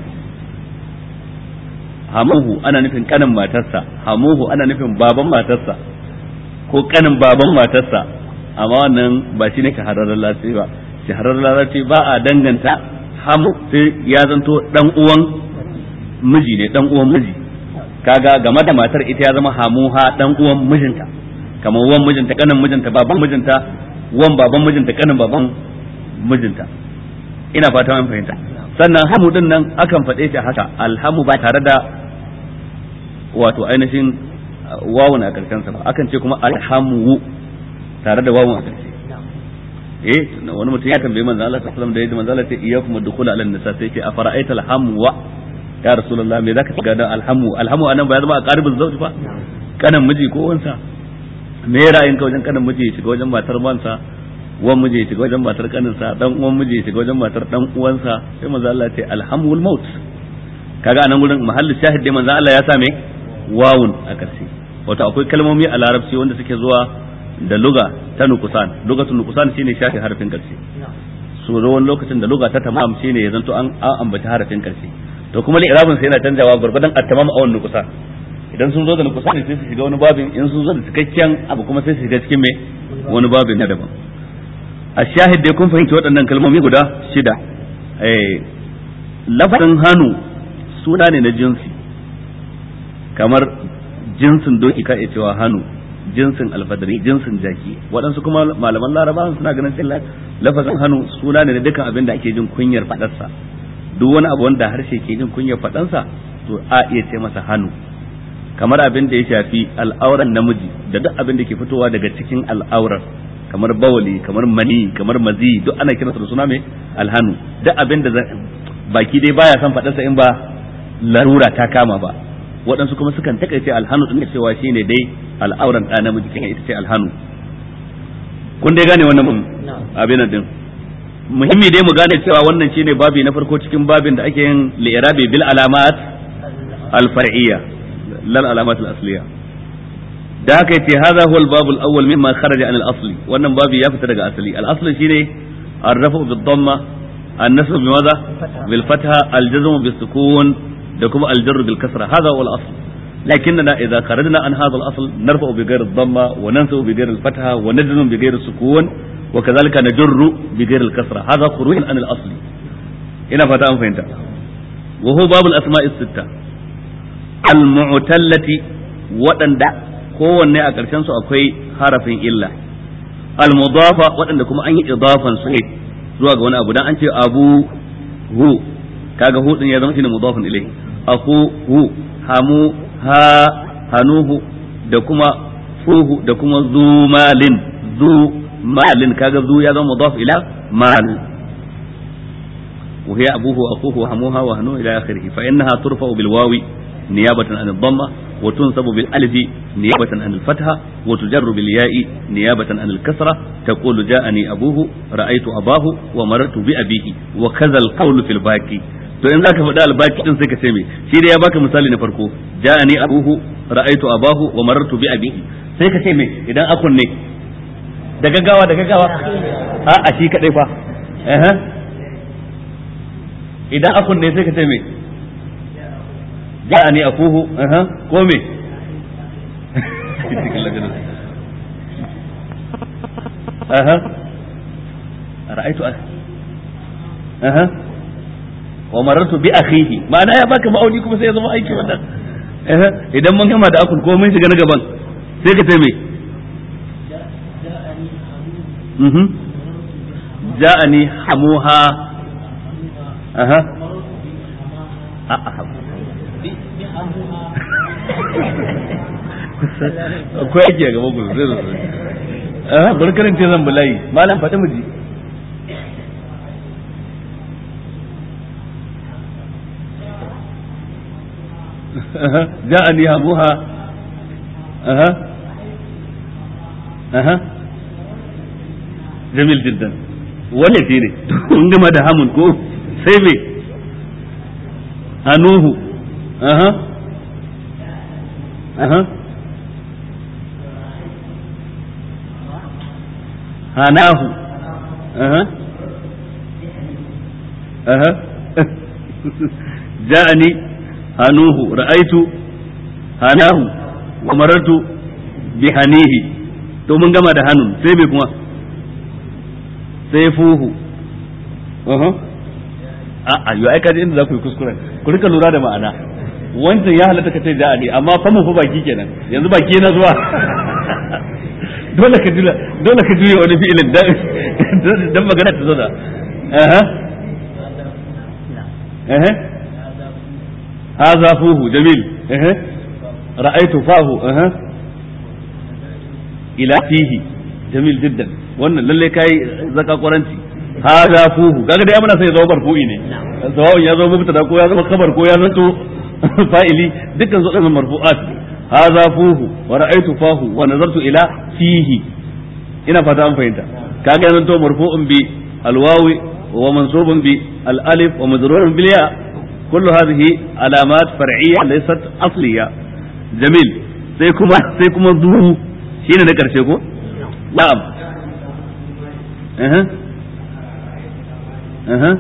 hamuhu ana nufin kanin matarsa hamuhu ana nufin baban matarsa ko kanin baban matarsa amma wannan ba shi ne shahararren larabci ba shahararren larabci ba a danganta hamu sai ya zanto dan uwan miji ne dan uwan miji kaga game da matar ita ya zama hamuha dan uwan mijinta kamar wan mijinta kanin mijinta baban mijinta wan baban mijinta kanin baban mijinta ina fata an fahimta sannan hamu din nan akan faɗe shi haka alhamu ba tare da wato ainihin wawun a karshen sa ba akan ce kuma alhamu tare da wawun a karshe eh wani mutum ya tambaye manzo Allah sallallahu alaihi wasallam da yadda manzo Allah ya ce iyyakum ad-dukhul ala an-nisa sai ce afara'aita alhamwa ya rasulullah me zaka shiga da alhamu alhamu anan ba ya zama a qaribin zawji ba kanan miji ko wansa me ra'ayin ka wajen kanan miji ya shiga wajen matar wansa wan miji ya shiga wajen matar kaninsa dan uwan miji ya shiga wajen matar dan uwansa sai manzo Allah ya ce alhamul maut kaga anan gurin mahallin shahid dai manzo Allah ya sa me wawun a karshe wato akwai kalmomi a larabci wanda suke zuwa da luga ta nukusan lugatun nukusan shine shafi harafin karshe so wani lokacin da luga ta tamam shine ya zanto an ambaci harafin karshe to kuma li'irabin sai yana canjawa gurgurdan at-tamam a wannan nukusan idan sun zo da nukusan sai su shiga wani babin in sun zo da cikakken abu kuma sai su shiga cikin me wani babin na daban a shahid dai kun fahimci waɗannan kalmomi guda shida eh lafazin hannu suna ne na jinsi kamar jinsin doki ka iya cewa hannu jinsin alfadari jinsin jaki waɗansu kuma malaman laraba suna ganin cewa lafazin hannu suna ne na dukkan abin da ake jin kunyar faɗarsa duk wani abu wanda harshe ke jin kunyar faɗansa to a iya ce masa hannu kamar abin da ya shafi al'auran namiji da duk abin da ke fitowa daga cikin al'aurar kamar bawali kamar mani kamar mazi duk ana kiransa da suna mai alhanu duk abin da baki dai baya son faɗarsa in ba larura ta kama ba waɗansu kuma sukan takaice alhanu din cewa shine dai al'auran ɗa namiji kan ita ce alhanu kun dai gane wannan abin din muhimmi dai mu gane cewa wannan shine babi na farko cikin babin da ake yin li'irabi bil alamat al far'iyya lal alamat al asliya da haka yace hadha huwa al-bab al-awwal mimma kharaja an al-asli wannan babu ya fita daga asali al-asli shine ar-rafu bi dhamma an-nasb bi madha bil fatha al-jazm bi sukun da kuma al-jarr bil kasra hadha huwa al-asl لكننا إذا خرجنا عن هذا الأصل نرفع بغير الضمة وننسب بغير الفتحة ونجزم بغير السكون وكذلك نجر بغير الكسرة هذا خروج عن الأصل هنا فتاة فهمت وهو باب الأسماء الستة المعتلة وأن kowanne a ƙarshen su akwai harafin illa al-mudafa waɗanda kuma an yi idafan su ne zuwa ga wani abu dan an ce abu hu kaga hu din ya zama shine mudafun ilayhi aku hu hamu ha hanuhu da kuma fuhu da kuma zu malin zu malin kaga zu ya zama mudaf ila mal وهي أبوه وأخوه وهموها وهنوه إلى آخره فإنها ترفع بالواو نيابة عن الضمة وتنصب بالألف نيابة عن الفتحة وتجر بالياء نيابة عن الكسرة تقول جاءني أبوه رأيت أباه ومررت بأبيه وكذا القول في الباقي to in zaka faɗa albaki din sai ka ce me shi da ya baka misali na farko ja'ani abuhu ra'aitu abahu wa marartu bi abihi sai ka ce me idan akun ne da gaggawa da gaggawa a a shi kadai fa eh idan akun ne sai ka ce me ja'ani akuhu eh ko me aha ra'aitu aha wa marartu bi akhihi ma'ana ya baka ma'auni kuma sai ya zama aiki wannan eh idan mun gama da akul ko mun shiga na gaban sai ka ce me mhm ja'ani hamuha aha akwai aiki a gaban gudu zai zo aha bari karanta zan bulayi malam faɗi mu ji جاءني أبوها أها أها جميل جدا wale ne kun gama da hamun ko sai me hanuhu aha aha hanahu aha aha ja'ani hanuhu ra'aitu hanahu wa marartu bi hanihi to mun gama da hanun sai me kuma sai fuhu uh a a yo ai kaje inda za ku yi kuskuren ku rika lura da ma'ana wancan ya halatta ka ce da ne amma fa mu fa baki kenan yanzu baki na zuwa dole ka jula dole ka juya wani fi'ilin dan dan magana ta zo da aha aha هذا فوه جميل اه رأيت فاه اه إلى فيه جميل جدا wannan lalle kai zaka kwaranci hada fuhu kaga dai muna sai ya zama marfu'i ne sawa'un ya zama mubtada ko ya zama khabar ko ya zanto fa'ili dukkan su ɗan marfu'at hada fuhu wa ra'aytu fahu wa nazartu ila fihi ina fata an fahimta kaga ya zanto marfu'un bi alwawi wa mansubun bi al alif wa majrurun bil ya كل هذه علامات فرعية ليست أصلية جميل سيكما سيكما ذو شين نكر شيكو نعم أها أها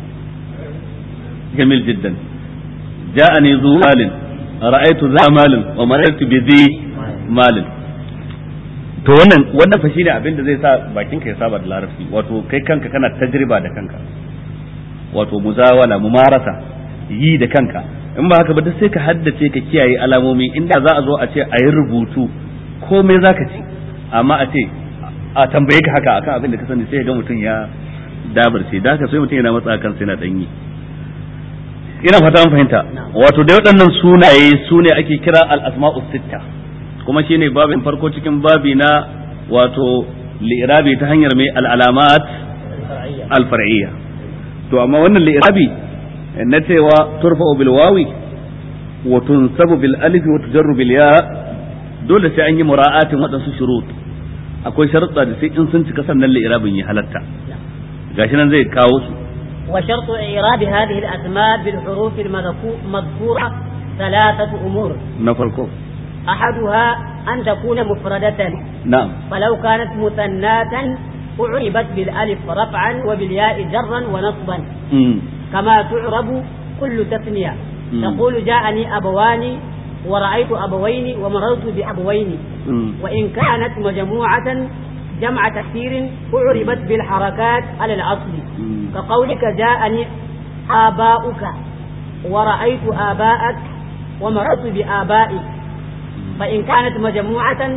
جميل جدا جاءني ذو مال رأيت ذا مال ومررت بذي مال to wannan wannan fa shine abin da zai sa bakin ka ya saba da larabci wato kai kanka kana tajriba da kanka wato muzawala mumarasa yi da kanka in ba haka ba duk sai ka haddace ka kiyaye alamomi inda za a zo a ce a yi rubutu komai za ka ci amma a ce a tambaye ka haka akan abin da ka sani sai ga mutum ya dabarce da haka sai mutum yana matsa kansa yana danyi ina fata an fahimta wato da waɗannan sunaye su ne ake kira al-asma'u sitta kuma shine babin farko cikin babi na wato li'irabi ta hanyar mai al-alamat al-far'iyya to amma wannan li'irabi na cewa turfa'u bil wawi wa tunsabu bil alif wa tujarru bil ya dole sai an yi mura'atin waɗansu shurut akwai sharuɗa da sai in sun cika sannan li'irabin ya halatta gashi nan zai kawo su وشرط إعراب هذه الأسماء بالحروف المذكورة ثلاثة أمور نفرقه أحدها أن تكون مفردة نعم فلو كانت مثناة أعربت بالألف رفعا وبالياء جرا ونصبا مم. كما تعرب كل تثنية مم. تقول جاءني أبوان ورأيت أبوين ومررت بأبوين مم. وإن كانت مجموعة جمع تكثير أعربت بالحركات على الأصل مم. كقولك جاءني آباؤك ورأيت آباءك ومررت بآبائك فإن كانت مجموعة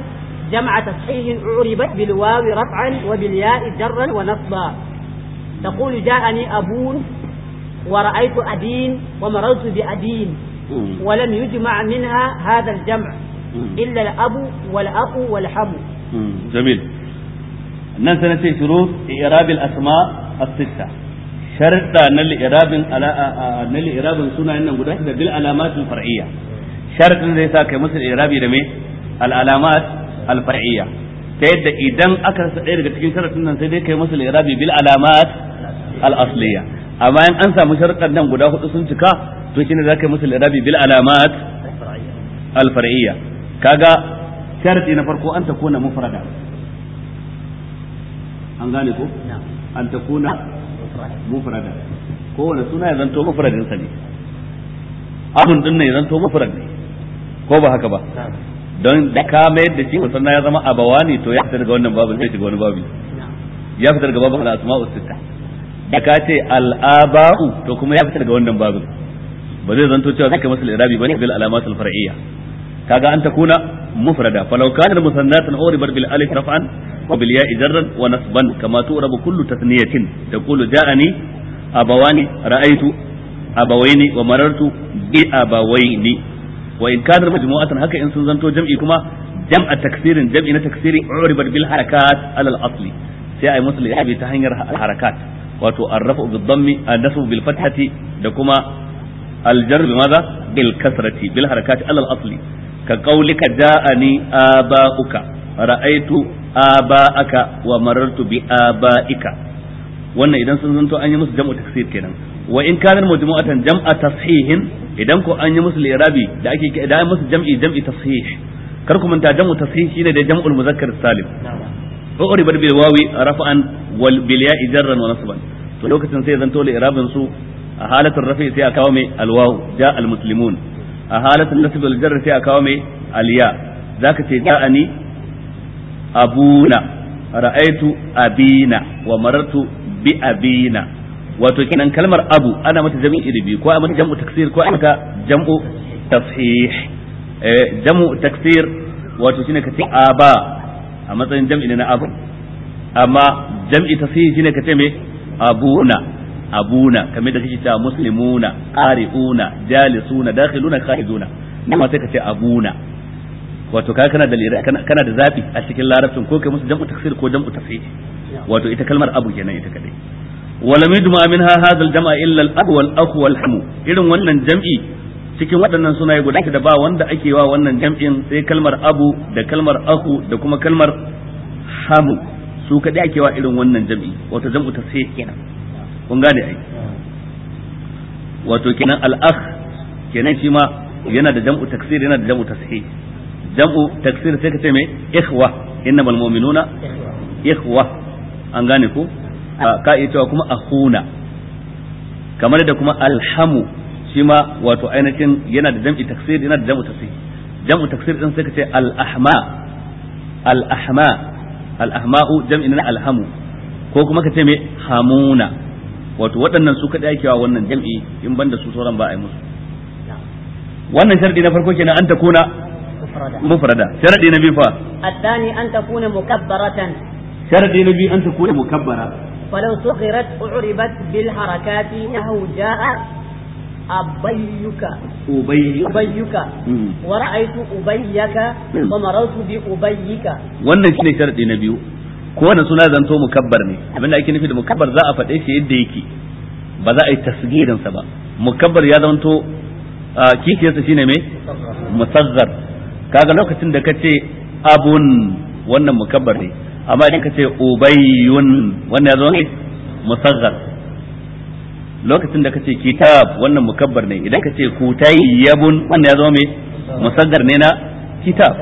جمع تصحيح أعربت بالواو رفعا وبالياء جرا ونصبا تقول جاءني أبون ورأيت أدين ومررت بأدين ولم يجمع منها هذا الجمع إلا الأب والأخ والحم جميل nan sai nace shurut i'rabil asma as-sitta sharadda na li'irabin ala na li'irabin sunayen nan guda da bil alamat al-far'iyya sharadin zai sa kai musu i'rabi da me al alamat al-far'iyya ta yadda idan aka rasa ɗaya daga cikin sharadin nan sai dai kai musu li'irabi bil alamat al-asliya amma in an samu sharadan nan guda hudu sun cika to shine za ka yi musu li'irabi bil alamat al-far'iyya kaga sharadi na farko an takuna mufrada an gane ko an takuna mufrada kowane suna ya zanto mufradin sa ne abun din ne ya zanto mufrad ne ko ba haka ba don da ka mayar da shi musanna ya zama abawani to ya fita daga wannan babin sai shiga wani babi ya fita daga babin al-asma'u sitta da ka ce al-aba'u to kuma ya fita daga wannan babin ba zai zanto cewa zaka masa al-irabi bane bil alamat al-far'iyya kaga an takuna mufrada falau kana musannatan uribat bil alif raf'an wa bil ya'i jarran wa nasban kama tu'rabu kullu tathniyatin taqulu ja'ani abawani ra'aytu abawaini wa marartu bi abawaini wa in kana majmu'atan haka in sun zanto jam'i kuma jam'a taksirin jam'i na taksiri uribat bil harakat ala al asli sai ai musu li'abi ta hanyar harakat wato arrafu bil dhammi an-nasbu bil fathati da kuma al-jar bi madha bil kasrati bil harakati ala al asli ka qaulika ja'ani aba'uka ra'aytu aba'aka wa marartu bi aba'ika wannan idan sun zanto an yi musu jam'u taksir kenan wa in kana majmu'atan jam'a tashihin idan ko an yi musu li'irabi da ake da an musu jam'i jam'i tashih kar ku manta jam'u tashih shine da jam'ul muzakkar salim uri bar bil wawi rafa'an wal bil ya'i jarran wa nasban to lokacin sai zanto li'irabin su a halatul rafi sai a kawo mai al waw ja al muslimun a halatul nasb wal jarr sai a kawo mai al ya zaka ce ja'ani abuna ra'aitu abina wa marartu bi abina wato kenan kalmar abu ana mata jam'i iri biyu ko a mata jam'u taksir ko a mata jam'u tashih eh jam'u taksir wato shine kace aba a matsayin jam'i ne na abu amma jam'i tashih shine kace me abuna abuna kamar da kake cewa muslimuna qari'una jalisuna dakhiluna kharijuna amma sai kace abuna wato kai kana da kana da zafi a cikin larabcin ko kai musu jam'u taksir ko jam'u tashih wato ita kalmar abu kenan ita kadai ولم يجمع منها هذا الجمع الا الاب والاخ والحم irin wannan jam'i cikin waɗannan sunaye guda da ba wanda ake wa wannan jam'in sai kalmar abu da kalmar aku da kuma kalmar hamu su kadai ake wa irin wannan jam'i wato jam'u tasih kenan kun gane ai wato kenan al-akh kenan shi ma yana da jam'u taksir yana da jam'u tasih jam'u taksir sai ka ce me ikhwa innamal mu'minuna ikhwa an gane ko ka iya cewa kuma akhuna kamar da kuma alhamu shi ma wato ainihin yana da jam'i taksir yana da jam'u tasih jam'u taksir din sai ka ce al-ahma al-ahma al-ahma'u jam'i na alhamu ko kuma ka ce me hamuna wato waɗannan su kadai ake wa wannan jam'i in banda su sauran ba a yi musu wannan sharadi na farko kenan an ta kuna mufrada sharadi na biyu fa الثاني أن تكون مكبرة sharadi na biyu an ta kuna mukabbara ولو صغرت أعربت بالحركات نحو جاء أبيك ubayy أبيك ورأيت أبيك ومررت بأبيك wannan shine sharadi na biyu ko wannan suna zanto mukabbar ne abinda ake nufi da mukabbar za a faɗe shi yadda yake ba za a yi tasgirin sa ba mukabbar ya zanto kikiyarsa shine me musazzar kaga lokacin da kace abun wannan mukabbar ne amma idan kace ubayyun wannan ya zo ne musazzar lokacin da kace kitab wannan mukabbar ne idan kace kutayyabun wannan ya zo me musazzar ne na kitab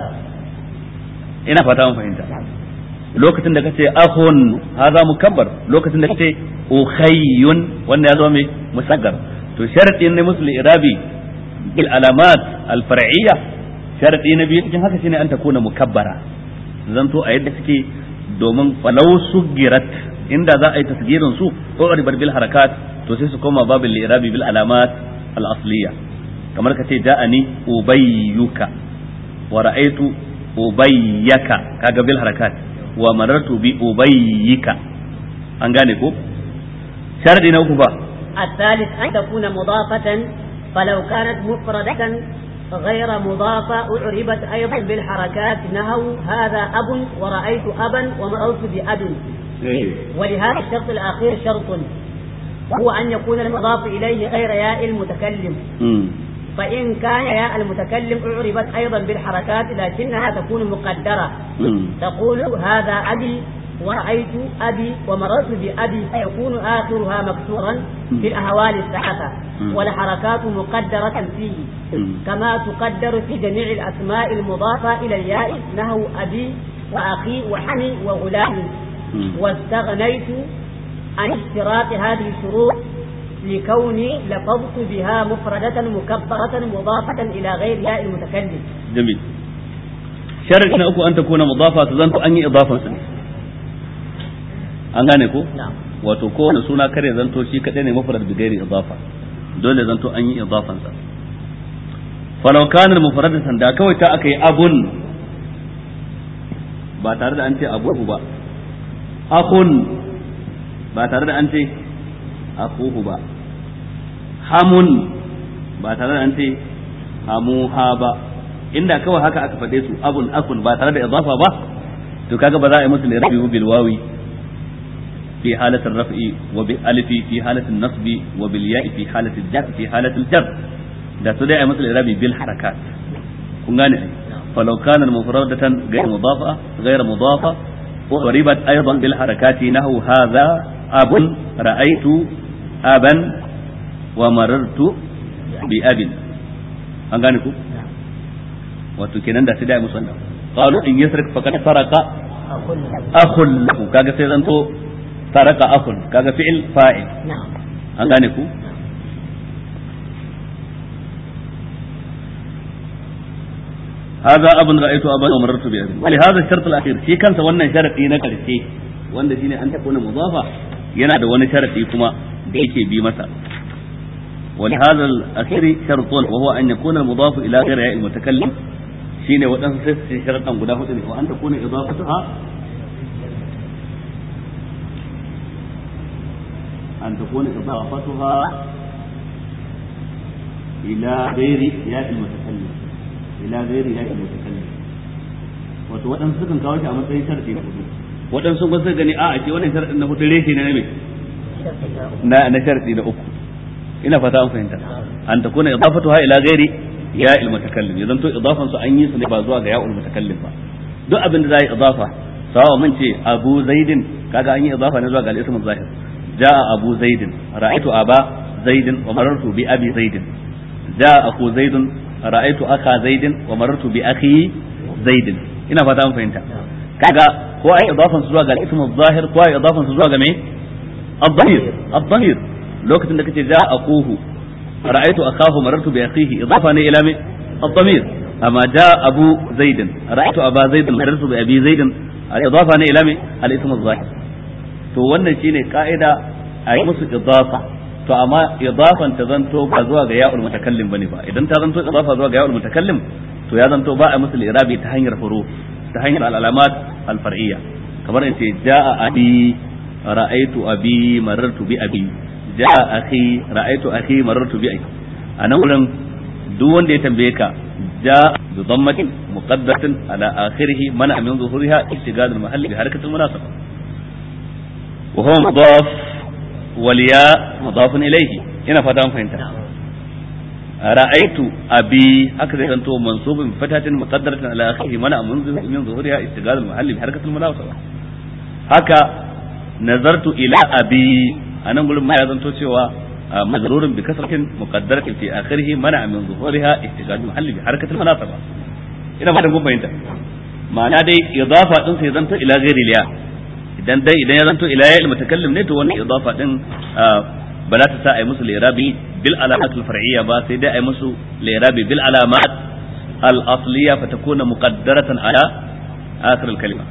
ina fata mun fahimta lokacin da kace akhun hadha mukabbar lokacin da kace ukhayyun wannan ya zo me musaggar to sharadin ne musul irabi bil alamat al far'iyya sharadi na biyu cikin haka shine an takuna mukabbara zanto a yadda suke domin falau sugirat inda za a yi tasgirin su ko ribar bil harakat to sai su koma babin irabi bil alamat al asliya kamar kace ja'ani ubayyuka wa ra'aytu ubayyaka kaga bil harakat wa marartu bi ubayyika an gane ko sharadi na uku ba الثالث أن تكون مضافة فلو كانت مفردة غير مضافة أعربت أيضا بالحركات نهو هذا أب ورأيت أبا ومررت بأب ولهذا الشرط الأخير شرط وهو أن يكون المضاف إليه غير ياء المتكلم فإن كان ياء المتكلم أعربت أيضا بالحركات لكنها تكون مقدرة تقول هذا أبي ورأيت أبي ومررت بأبي فيكون آخرها مكسورا في الأهوال الثلاثة والحركات مقدرة فيه كما تقدر في جميع الأسماء المضافة إلى الياء نهو أبي وأخي وحمي وغلام واستغنيت عن اشتراط هذه الشروط لكوني لفظت بها مفردة مكبرة مضافة إلى غير ياء المتكلم جميل شرط أكو أن تكون مضافة تظن أني إضافة سنة an gane ko wato kowane suna kare zanto shi kadai ne mufrad bi gairi idafa dole zanto an yi idafan sa falau kana mufradatan da kawai ta akai abun ba tare da an ce abu ba akun ba tare da an ce akuhu ba hamun ba tare da an ce hamuha ba inda kawai haka aka faɗe su abun akun ba tare da idafa ba to kaga ba za a yi musu lirabi bil wawi في حالة الرفع وبالألف في حالة النصب وبالياء في حالة الجر في حالة الجر ده تدعي مثل الإعرابي بالحركات kun gane فلو كان مفردة غير مضافة غير مضافة وضربت أيضا بالحركات نحو هذا أب رأيت أبا ومررت بأب an gane ku wato kenan da sai da musanna qalu in yasrik faqad saraka akhul lahu kaga sai zanto ترك أخ كذا فعل فاعل نعم أنغانيكو هذا أب رأيت أبا ومررت بأبي ولهذا الشرط الأخير في كان سوانا شرطي نكرتي wanda shine an takuna mudafa yana da wani sharadi kuma da yake bi masa ولهذا الأخير شرط وهو أن يكون المضاف إلى غير ياء المتكلم شين ودن ست شرطا غدا وأن تكون إضافتها أن تكون إضافتها إلى غير ياء المتكلم إلى غير ياء المتكلم wato waɗansu sukan kawo shi a matsayin sharadi na hudu waɗansu ba su gani a a ce wannan sharadin na hudu reshe ne na me na na sharadi na uku ina fata an fahimta an ta kuna idafatuha ila ghairi ya il mutakallim idan to idafan su an yi su ne ba zuwa ga ya ul mutakallim ba duk abin da za yi idafa sawa mun ce abu zaidin kaga an yi idafa ne zuwa ga al-ism zahir جاء أبو زيد رأيت أبا زيد ومررت بأبي زيد جاء أخو زيد رأيت أخا زيد ومررت بأخي زيد ina fata an fahimta kaga ko ai idafan su zuwa ga ismu zahir ko ai idafan su zuwa ga me ad-dhahir ad-dhahir lokacin da kace ja akuhu ra'aytu akahu marartu bi akhihi idafa ne ila me ad-dhamir amma ja abu zaid ra'aytu aba zaid marartu bi abi zaid al-idafa ne ila me al-ismu zahir to wannan shine ka'ida a yi musu idafa to amma idafan ta zanto ba zuwa ga ya'ul mutakallim bane ba idan ta zanto idafa zuwa ga ya'ul mutakallim to ya zanto ba a musu irabi ta hanyar huruf ta hanyar al-alamat al-far'iyya kamar in ce ja'a abi ra'aytu abi marartu bi abi ja'a akhi ra'aytu akhi marartu bi akhi anan wurin duk wanda ya tambaye ka جاء بضمة مقدرة على آخره منع من ظهورها اشتغال المحل بحركة المناسبة وهو مضاف والياء مضاف إليه هنا فتام فهمت رأيت أبي هكذا أنت منصوب بفتحة مقدرة على آخره منع من ظهورها اشتغال المحل بحركة المناسبة هكا نظرت إلى أبي أنا أقول ما يظن سوى مجرور بكسرة مقدرة في آخره منع من ظهورها اشتغال المحل بحركة المناسبة ina fatan kun fahimta ma'ana dai idafa din sai zanto ila ghairi liya idan dai idan ya zanto ila ya mutakallim ne to wannan idafa din ba za ta sa ai musu lirabi bil alamat al far'iyya ba sai dai ai musu lirabi bil alamat al asliya fa takuna muqaddaratan ala akhir al kalima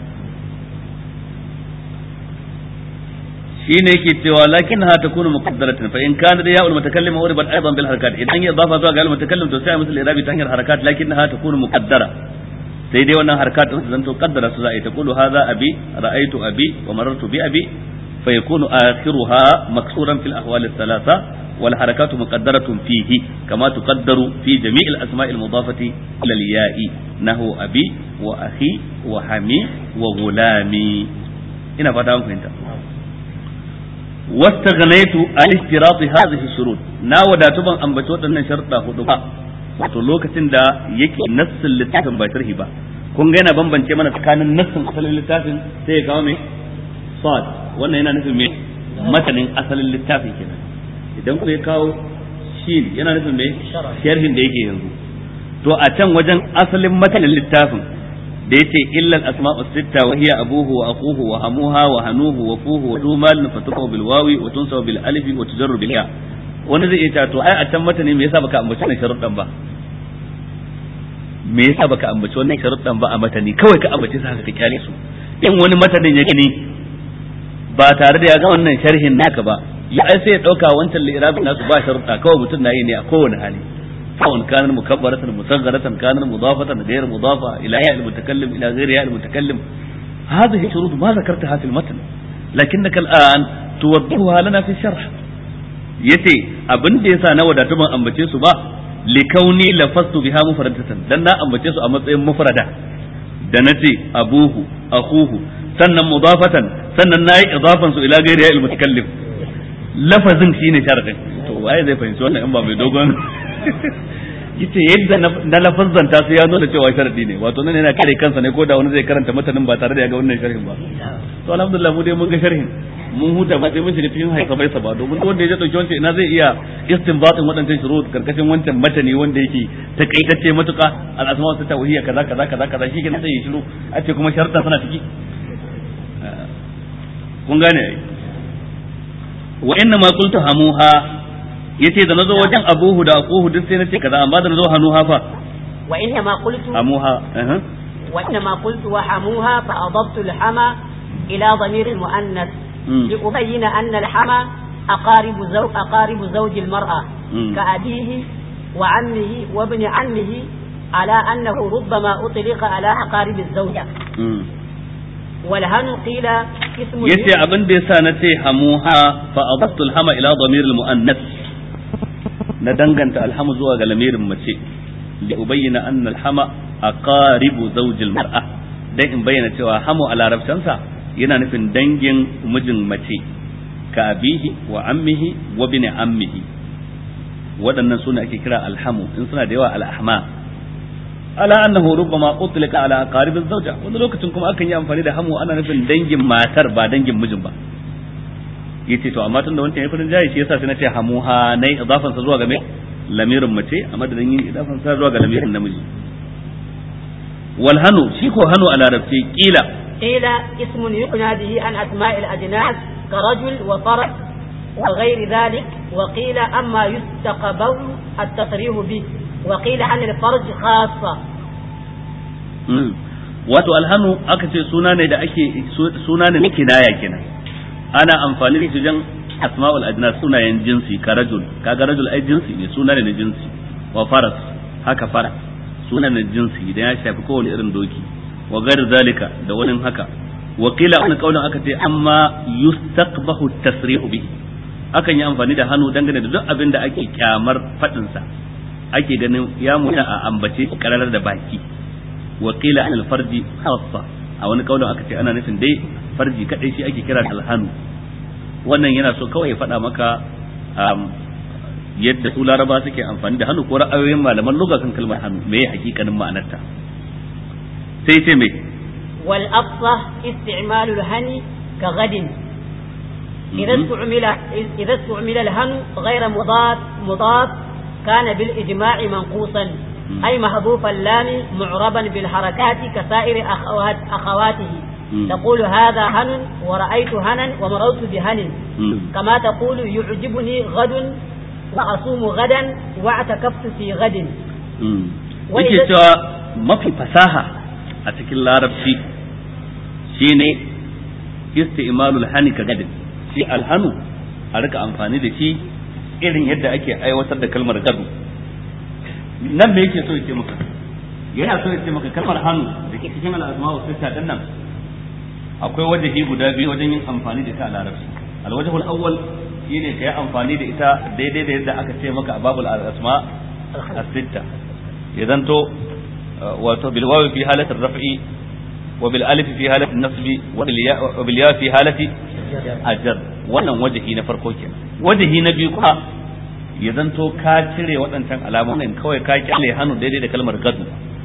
shine yake cewa lakin ha takunu muqaddaratan fa in kana da ya'ul mutakallim uribat aidan bil harakat idan ya dafa zuwa ga al mutakallim to sai musu irabi ta hanyar harakat lakin ha takunu muqaddara sai dai wannan harkat din zanto kaddara su za a yi taqulu hadha abi ra'aytu abi wa marartu bi abi fa yakunu akhiruha maksuran fil ahwal ath-thalatha wal harakatu muqaddaratun fihi kama tuqaddaru fi jami' al-asma' al-mudafati ila al-ya'i nahu abi wa akhi wa hami wa gulami ina fata an fahimta wastaghnaytu an ishtirati hadhihi shurut na wadatu ban ambaci waɗannan sharuɗa hudu ba wato lokacin da yake nassin littafin ba sharhi ba kun ga yana bambance mana tsakanin nassin asalin littafin sai ya kawo me sad wannan yana nufin me matanin asalin littafin kenan idan ku ya kawo shin yana nufin me sharhin da yake yanzu to a can wajen asalin matanin littafin da yace illal asma'u sitta wa hiya abuhu wa aquhu wa hamuha wa hanuhu wa fuhu wa dumal fatuqu bil wawi wa tunsaw bil alifi wa tujarru bil ya wani zai iya cewa to ai a can mata ne me yasa baka ambaci wannan sharuɗan ba me yasa baka ambaci wannan sharuɗan ba a matani kawai ka ambace su haka ka kyale su in wani matanin ya gani ba tare da ya ga wannan sharhin naka ba ya ai sai ya dauka wancan li'irabin nasu ba sharuɗa kawai mutum na yi ne a kowane hali سواء كان مكبرة مصغرة كان مضافة غير مضافة إلى ياء المتكلم إلى غير ياء المتكلم هذه شروط ما ذكرتها في المتن لكنك الآن توضحها لنا في الشرح yace abin da yasa na wadatu ban ambace su ba likauni lafastu biha mufradatan dan na ambace su a matsayin mufrada da nace abuhu akhuhu sannan mudafatan sannan nayi idafan su ila ghairi ya mutakallim lafazin shine sharadin to waye zai fahimci wannan in ba mai dogon yace yadda na lafazzanta su ya nuna cewa sharadi ne wato nan yana kare kansa ne ko da wani zai karanta matanin ba tare da ya ga wannan sharhin ba to alhamdulillah mu dai mun ga sharhin mun huta ba sai mun shiga cikin haisa bai ba domin wanda ya dauki wancan ina zai iya istinbatin wadannan shurut karkashin wancan matani wanda yake takaitacce matuka al asma wa tawhiyya kaza kaza kaza kaza shi ke sai ya shiru a ce kuma sharuɗa suna ciki kun gane ai wa inna ma qultu hamuha yace da nazo wajen abuhu da akuhu duk sai nace kaza amma da nazo hanuha fa wa inna ma qultu hamuha eh wa inna ma qultu wa hamuha fa adabtu al-hama ila dhamir al-muannath لأبين أن الحمى أقارب زوج أقارب زوج المرأة كأبيه وعمه وابن عمه على أنه ربما أطلق على أقارب الزوجة والهن قيل اسم yace abin da yasa na ce hamuha fa adabtu alhama ila damir almuannas na danganta alhamu zuwa ga lamirin mace li ubayyana anna alhama aqaribu zawj almar'a dan in bayyana cewa hamu a larabcansa yana nufin dangin mijin mace ka abihi wa ammihi wa bin ammihi waɗannan suna ake kira alhamu in suna da yawa al'ahma ala annahu rubbama utlika ala aqarib zawja wani lokacin kuma akan yi amfani da hamu ana nufin dangin matar ba dangin mijin ba yace to amma tunda wancan ya farin jayi shi yasa sai na ce hamuha nai idafan sa zuwa ga me lamirin mace a madadin yin idafan sa zuwa ga lamirin namiji wal hanu shi ko hanu a larabci kila قيل اسم يقنى به عن أسماء الأجناس كرجل وفرس وغير ذلك وقيل أما يستقبل التصريح به وقيل عن الفرج خاصة wato alhanu aka ce suna ne da ake suna ne na kinaya kenan ana amfani da shi jan asma'ul ajnas sunayen jinsi ka rajul kaga rajul ai jinsi ne suna ne na jinsi wa faras haka fara suna ne jinsi idan ya shafi kowane irin doki wa gari zalika da wani haka wakila wani kaulin aka ce amma yustaqbahu tasrihu bi akan yi amfani da hannu dangane da duk abin da ake kyamar fadin sa ake ganin ya mutu a ambace kararar da baki wakila an alfarji khassa a wani kaulin aka ce ana nufin dai farji kadai shi ake kira alhanu wannan yana so kawai ya faɗa maka yadda su laraba suke amfani da hannu ko ra'ayoyin malaman lugha kan kalmar hannu me hakikanin ma'anarta sai ce mai والأفصح استعمال الهن كغد إذا استعمل إذا استعمل الهن غير مضاد مضاد كان بالإجماع منقوصا أي محذوف اللام معربا بالحركات كسائر أخوات أخواته تقول هذا هن ورأيت هنا ومررت بهن كما تقول يعجبني غد وأصوم غدا واعتكفت في غد وإذا ما في فساحة a cikin larabci shine isti'malul hani ka gadin shi alhanu a rika amfani da shi irin yadda ake aiwatar da kalmar gadu nan me yake so yake maka yana so ya ce maka kalmar hannu da ke cikin al'asma'u sitta din nan akwai wajahi guda biyu wajen yin amfani da ita a larabci alwajhul awwal shine kai amfani da ita daidai da yadda aka ce maka a babul asma as-sitta idan to wato bil wawi fi halati raf'i wa bil alif fi halati nasbi wa bil ya fi halati ajar wannan wajahi na farko kenan wajahi na biyu kuma ya zanto ka cire waɗancan alamomin kawai ka kyale hannu daidai da kalmar gadu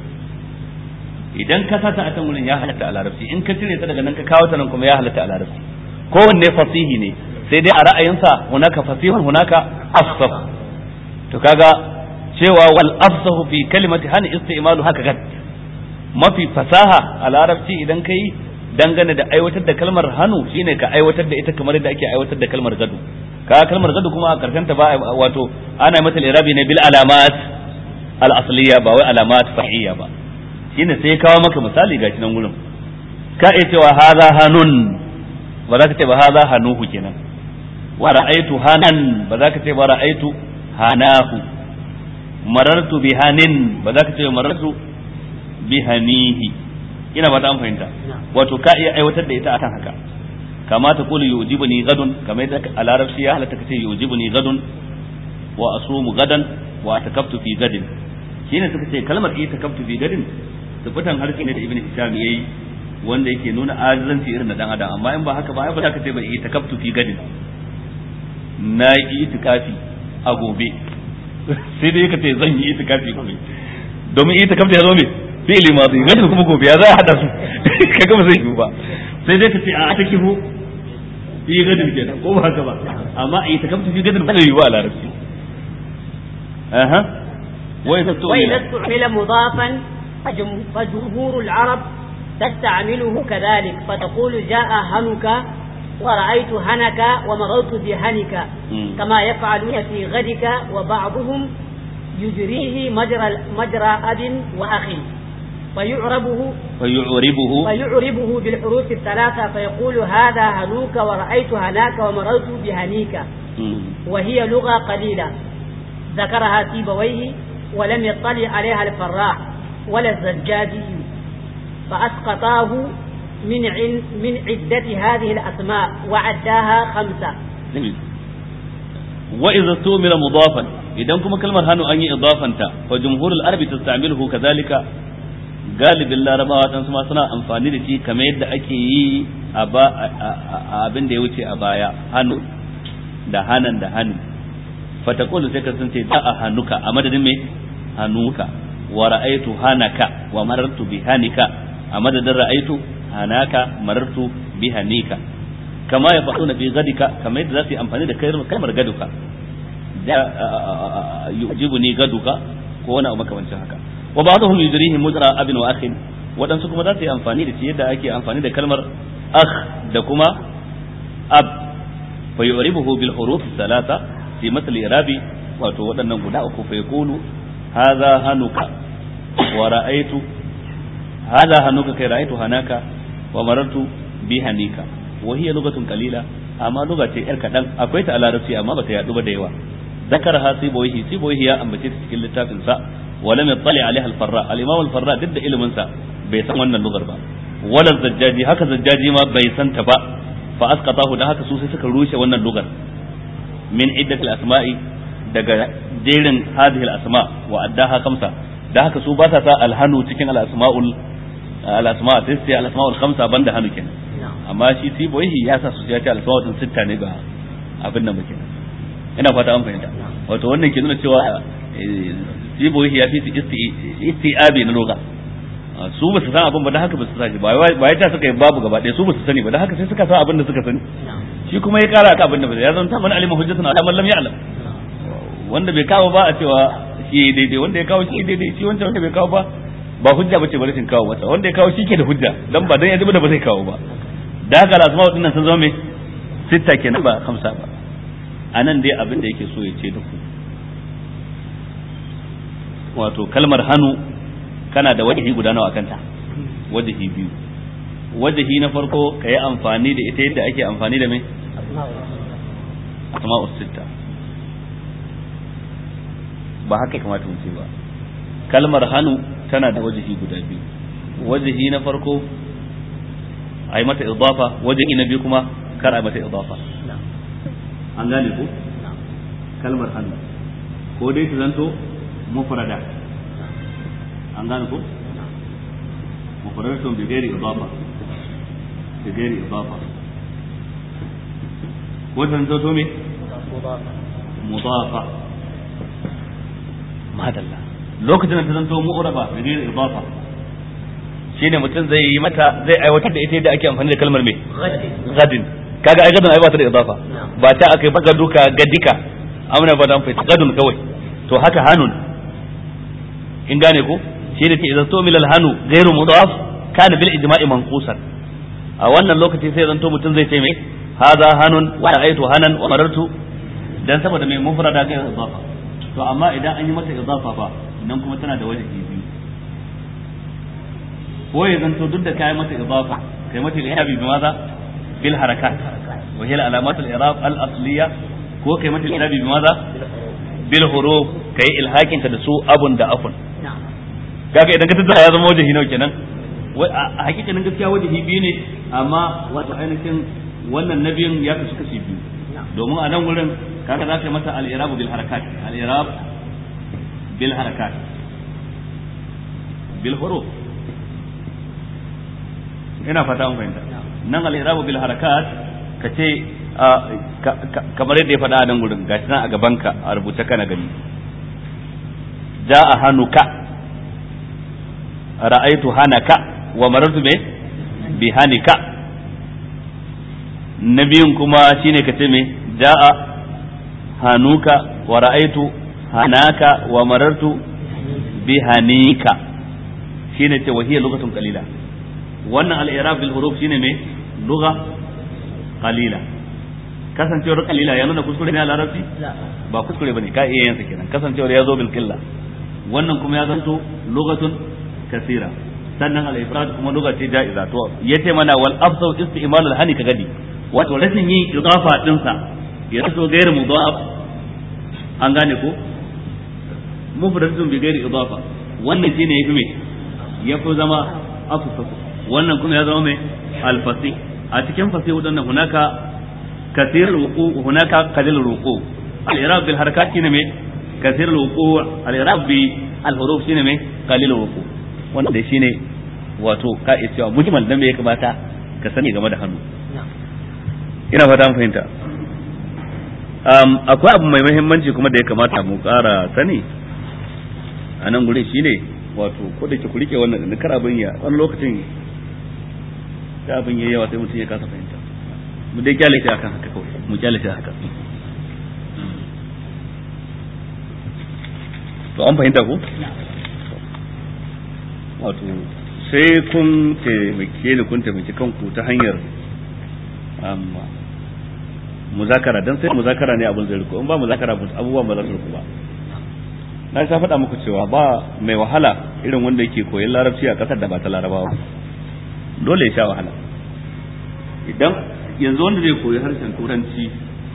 idan ka sata a can wurin ya halatta a larabci in ka cire ta daga nan ka kawo ta nan kuma ya halatta a larabci kowanne fasihi ne sai dai a ra'ayinsa hunaka fasihun hunaka afsah to kaga cewa wal afsahu fi kalimati han istimalu haka gad mafi fasaha a larabci idan kai dangane da aiwatar da kalmar hannu shine ka aiwatar da ita kamar yadda ake aiwatar da kalmar gado ka kalmar gado kuma a karshen ta ba wato ana mata irabi ne bil alamat al asliya ba wai alamat fahiyya ba shine sai ya kawo maka misali gashi nan gurin ka iya cewa hadha hanun ba za ka ce ba hadha hanuhu kenan wa ra'aytu hanan ba za ka ce ba ra'aytu hanahu marartu bi hanin ba za ka ce marartu bi hanihi ina ba ta an fahimta wato ka iya aiwatar da ita akan haka kama ta kulu yujibuni gadun kamar yadda a larabci ya halatta ka ce yujibuni gadun wa asumu gadan wa atakaftu fi gadin shine suka ce kalmar ita kaftu fi gadin tabbatan harshe ne da ibn hisham yayi wanda yake nuna ajizanci irin da dan adam amma in ba haka ba ai ba za ka ce ba ita kaftu fi gadin na yi itikafi a gobe sai dai ka ce zan yi itikafi gobe domin itikafta ya zo me fi'li madi gadin kuma gobe ya za a hada su kaga ba zai yi ba sai dai ka ce a ta kihu fi gadin kenan ko ba haka ba amma itikaftu fi gadin ba zai yi ba a larabci aha وإذا استعمل مضافا فجمهور العرب تستعمله كذلك فتقول جاء هنك ورأيت هنك ومررت بهنك كما يفعلون في غدك وبعضهم يجريه مجرى مجرى أب وأخ فيعربه فيعربه فيعربه بالحروف الثلاثة فيقول هذا هنوك ورأيت هناك ومررت بهنيك وهي لغة قليلة ذكرها سيبويه ولم يطلع عليها الفراء ولا الزجاجي فأسقطاه من عن من عدة هذه الأسماء وعداها خمسة وإذا استعمل مضافا إذا كما كلمة هانو أني إضافا فجمهور العرب تستعمله كذلك galibin larabawa dan ma suna amfani da shi kamar yadda ake yi a abin da ya wuce a baya hannu da hanan da hannu fatakulu sai ka sun ce da a hannuka a madadin me hannuka wa ra'aitu hanaka wa marartu bi hanika a madadin ra'aitu hanaka marartu bi hanika kama ya faɗo na fi gadika kamar yadda za su yi amfani da kalmar gaduka da yujibu ni gaduka ko wani abu makamancin haka wa ba'dhum yujrihi mujra abin wa akhin wadansu kuma za su yi amfani da shi yadda ake amfani da kalmar akh da kuma ab fa yu'ribuhu bil huruf thalatha fi masal irabi wato waɗannan guda uku fa yaqulu hadha hanuka wa ra'aytu hadha hanuka kai ra'aytu hanaka wa marartu bi hanika wa hiya lugatun qalila amma lugha ce yar kadan akwai ta a larabci amma bata yadu ba da yawa ذكرها سيبويه سيبويه يا أم بتيت في كل تافن سا ولم يطلع عليها الفراء الإمام الفراء ضد إلى منسى بيسان وانا اللغر با ولا الزجاجي هكا الزجاجي ما بيسان تبا فأسقطاه ده هكا سوسي سكا روشة وانا اللغر من عدة الأسماء daga jerin hadhihi al-asma wa addaha khamsa da haka su ba sa sa alhanu cikin al-asma'ul al-asma sai sai al-asma'ul khamsa banda hanu kenan amma shi siboyi ya sa su ya ce al-asma'ul sitta ne ga abin nan kenan ina fata an fahimta wato wannan ke nuna cewa siboyi ya fi isti'abi na loga su ba su san abin ba da haka ba su sani ba ya ta suka yi babu gaba ɗaya su ba su sani ba da haka sai suka san abin da suka sani shi kuma ya kara ka abin da ba ya zanta man alima hujjatun ala man lam ya'lam wanda bai kawo ba a cewa shi daidai wanda ya kawo shi daidai shi wancan wanda bai kawo ba ba hujja bace ba rashin kawo masa wanda ya kawo shi ke da hujja dan ba dan ya ji da ba zai kawo ba da haka lazuma wadannan sun zama me sitta kenan ba hamsa ba anan dai abin da yake so ya ce da ku wato kalmar hannu kana da wajihi guda nawa kanta wajihi biyu wajihi na farko ka yi amfani da ita yadda ake amfani da mai asma'us sitta ba haka kamata mu ce ba kalmar hannu tana da wajihi guda biyu wajihi na farko a yi mata idafa wajihi na biyu kuma kar a mata idafa an gane ko kalmar hannu ko dai ta zanto mufrada an gane ko mufradatun bi ghairi idafa bi ghairi idafa ko ta zanto me mudafa madalla lokacin da ta zanto mu'raba bi ghairi idafa shine mutum zai yi mata zai aiwatar da ita yadda ake amfani da kalmar me gadin kaga ai gadin ai ba ta da idafa ba ta akai ba gaduka gadika amna ba dan fa gadun kawai to haka hanun in gane ko shi ne idan to milal hanu ghairu mudaf kana bil ijma'i manqusan a wannan lokaci sai zanto mutum zai ce mai hadha hanun wa ra'aytu hanan wa marartu dan saboda mai mufrada ga idafa to amma idan an yi mata idafa fa nan kuma tana da wajibi biyu ko ya zanto duk da kai mata idafa kai mata i'rabi bi maza bil harakat wa hiya al alamat al i'rab al asliya ko kai mata i'rabi bi maza bil huruf kai ilhakin ta da su abun da afun kaga idan ka tattara ya zama wajihi nawa kenan a hakikanin gaskiya wajihi biyu ne amma wato ainihin wannan nabiyin ya kasu kashi biyu domin a nan wurin kaga za ka yi mata al-i'rab bil harakat al-i'rab bil harakat bil huruf ina fata mun fahimta nan al-i'rab bil harakat ka ce kamar yadda ya faɗa a nan gurin gashi nan a gabanka a rubuce kana gani ja'a hanuka ra'aitu hanaka wa marartu me bi hanika na biyun kuma shine ka ce me ja'a hanuka wa ra'aitu hanaka wa marartu bi hanika shine ce wahiya lugatun qalila wannan al-i'rab bil huruf shine me lugha qalila kasancewar qalila ya nuna kuskure ne a larabci ba kuskure bane ka iya yansa kenan kasancewar ya zo bil qilla wannan kuma ya zanto lugatun kasira sannan al ifrad kuma lugha ce ja'iza to yace mana wal afdal isti'mal al hani ka gadi wato rashin yin idafa din sa ya so gairu mudaf an gane ko mufradatun bi ghairi idafa wannan shine yafi me yafi zama afsas wannan kuma ya zama me al fasih a cikin fasih wadannan hunaka kathir al wuqu hunaka qalil al wuqu al i'rab bil harakat shine me kathir al wuqu al i'rab bi al huruf shine me qalil al wuqu wanda shine wato ka iya cewa mujmal dan me ya kamata ka sani game da hannu ina fata mun fahimta akwai abu mai muhimmanci kuma da ya kamata mu ƙara sani a nan gurin shine wato ko da ke ku rike wannan din kar abin ya wani lokacin da abin ya yawa sai mutum ya kasa fahimta mu dai kyale shi akan haka kawai mu kyale shi haka to an fahimta ko wato sai kun taimake ni kun taimaki kanku ta hanyar muzakara dan sai muzakara ne abin zai riko in ba muzakara abubuwan ba za su riko ba na sha faɗa muku cewa ba mai wahala irin wanda yake koyon larabci a ƙasar da ba ta larabawa dole ya sha wahala idan yanzu wanda zai koyi harshen turanci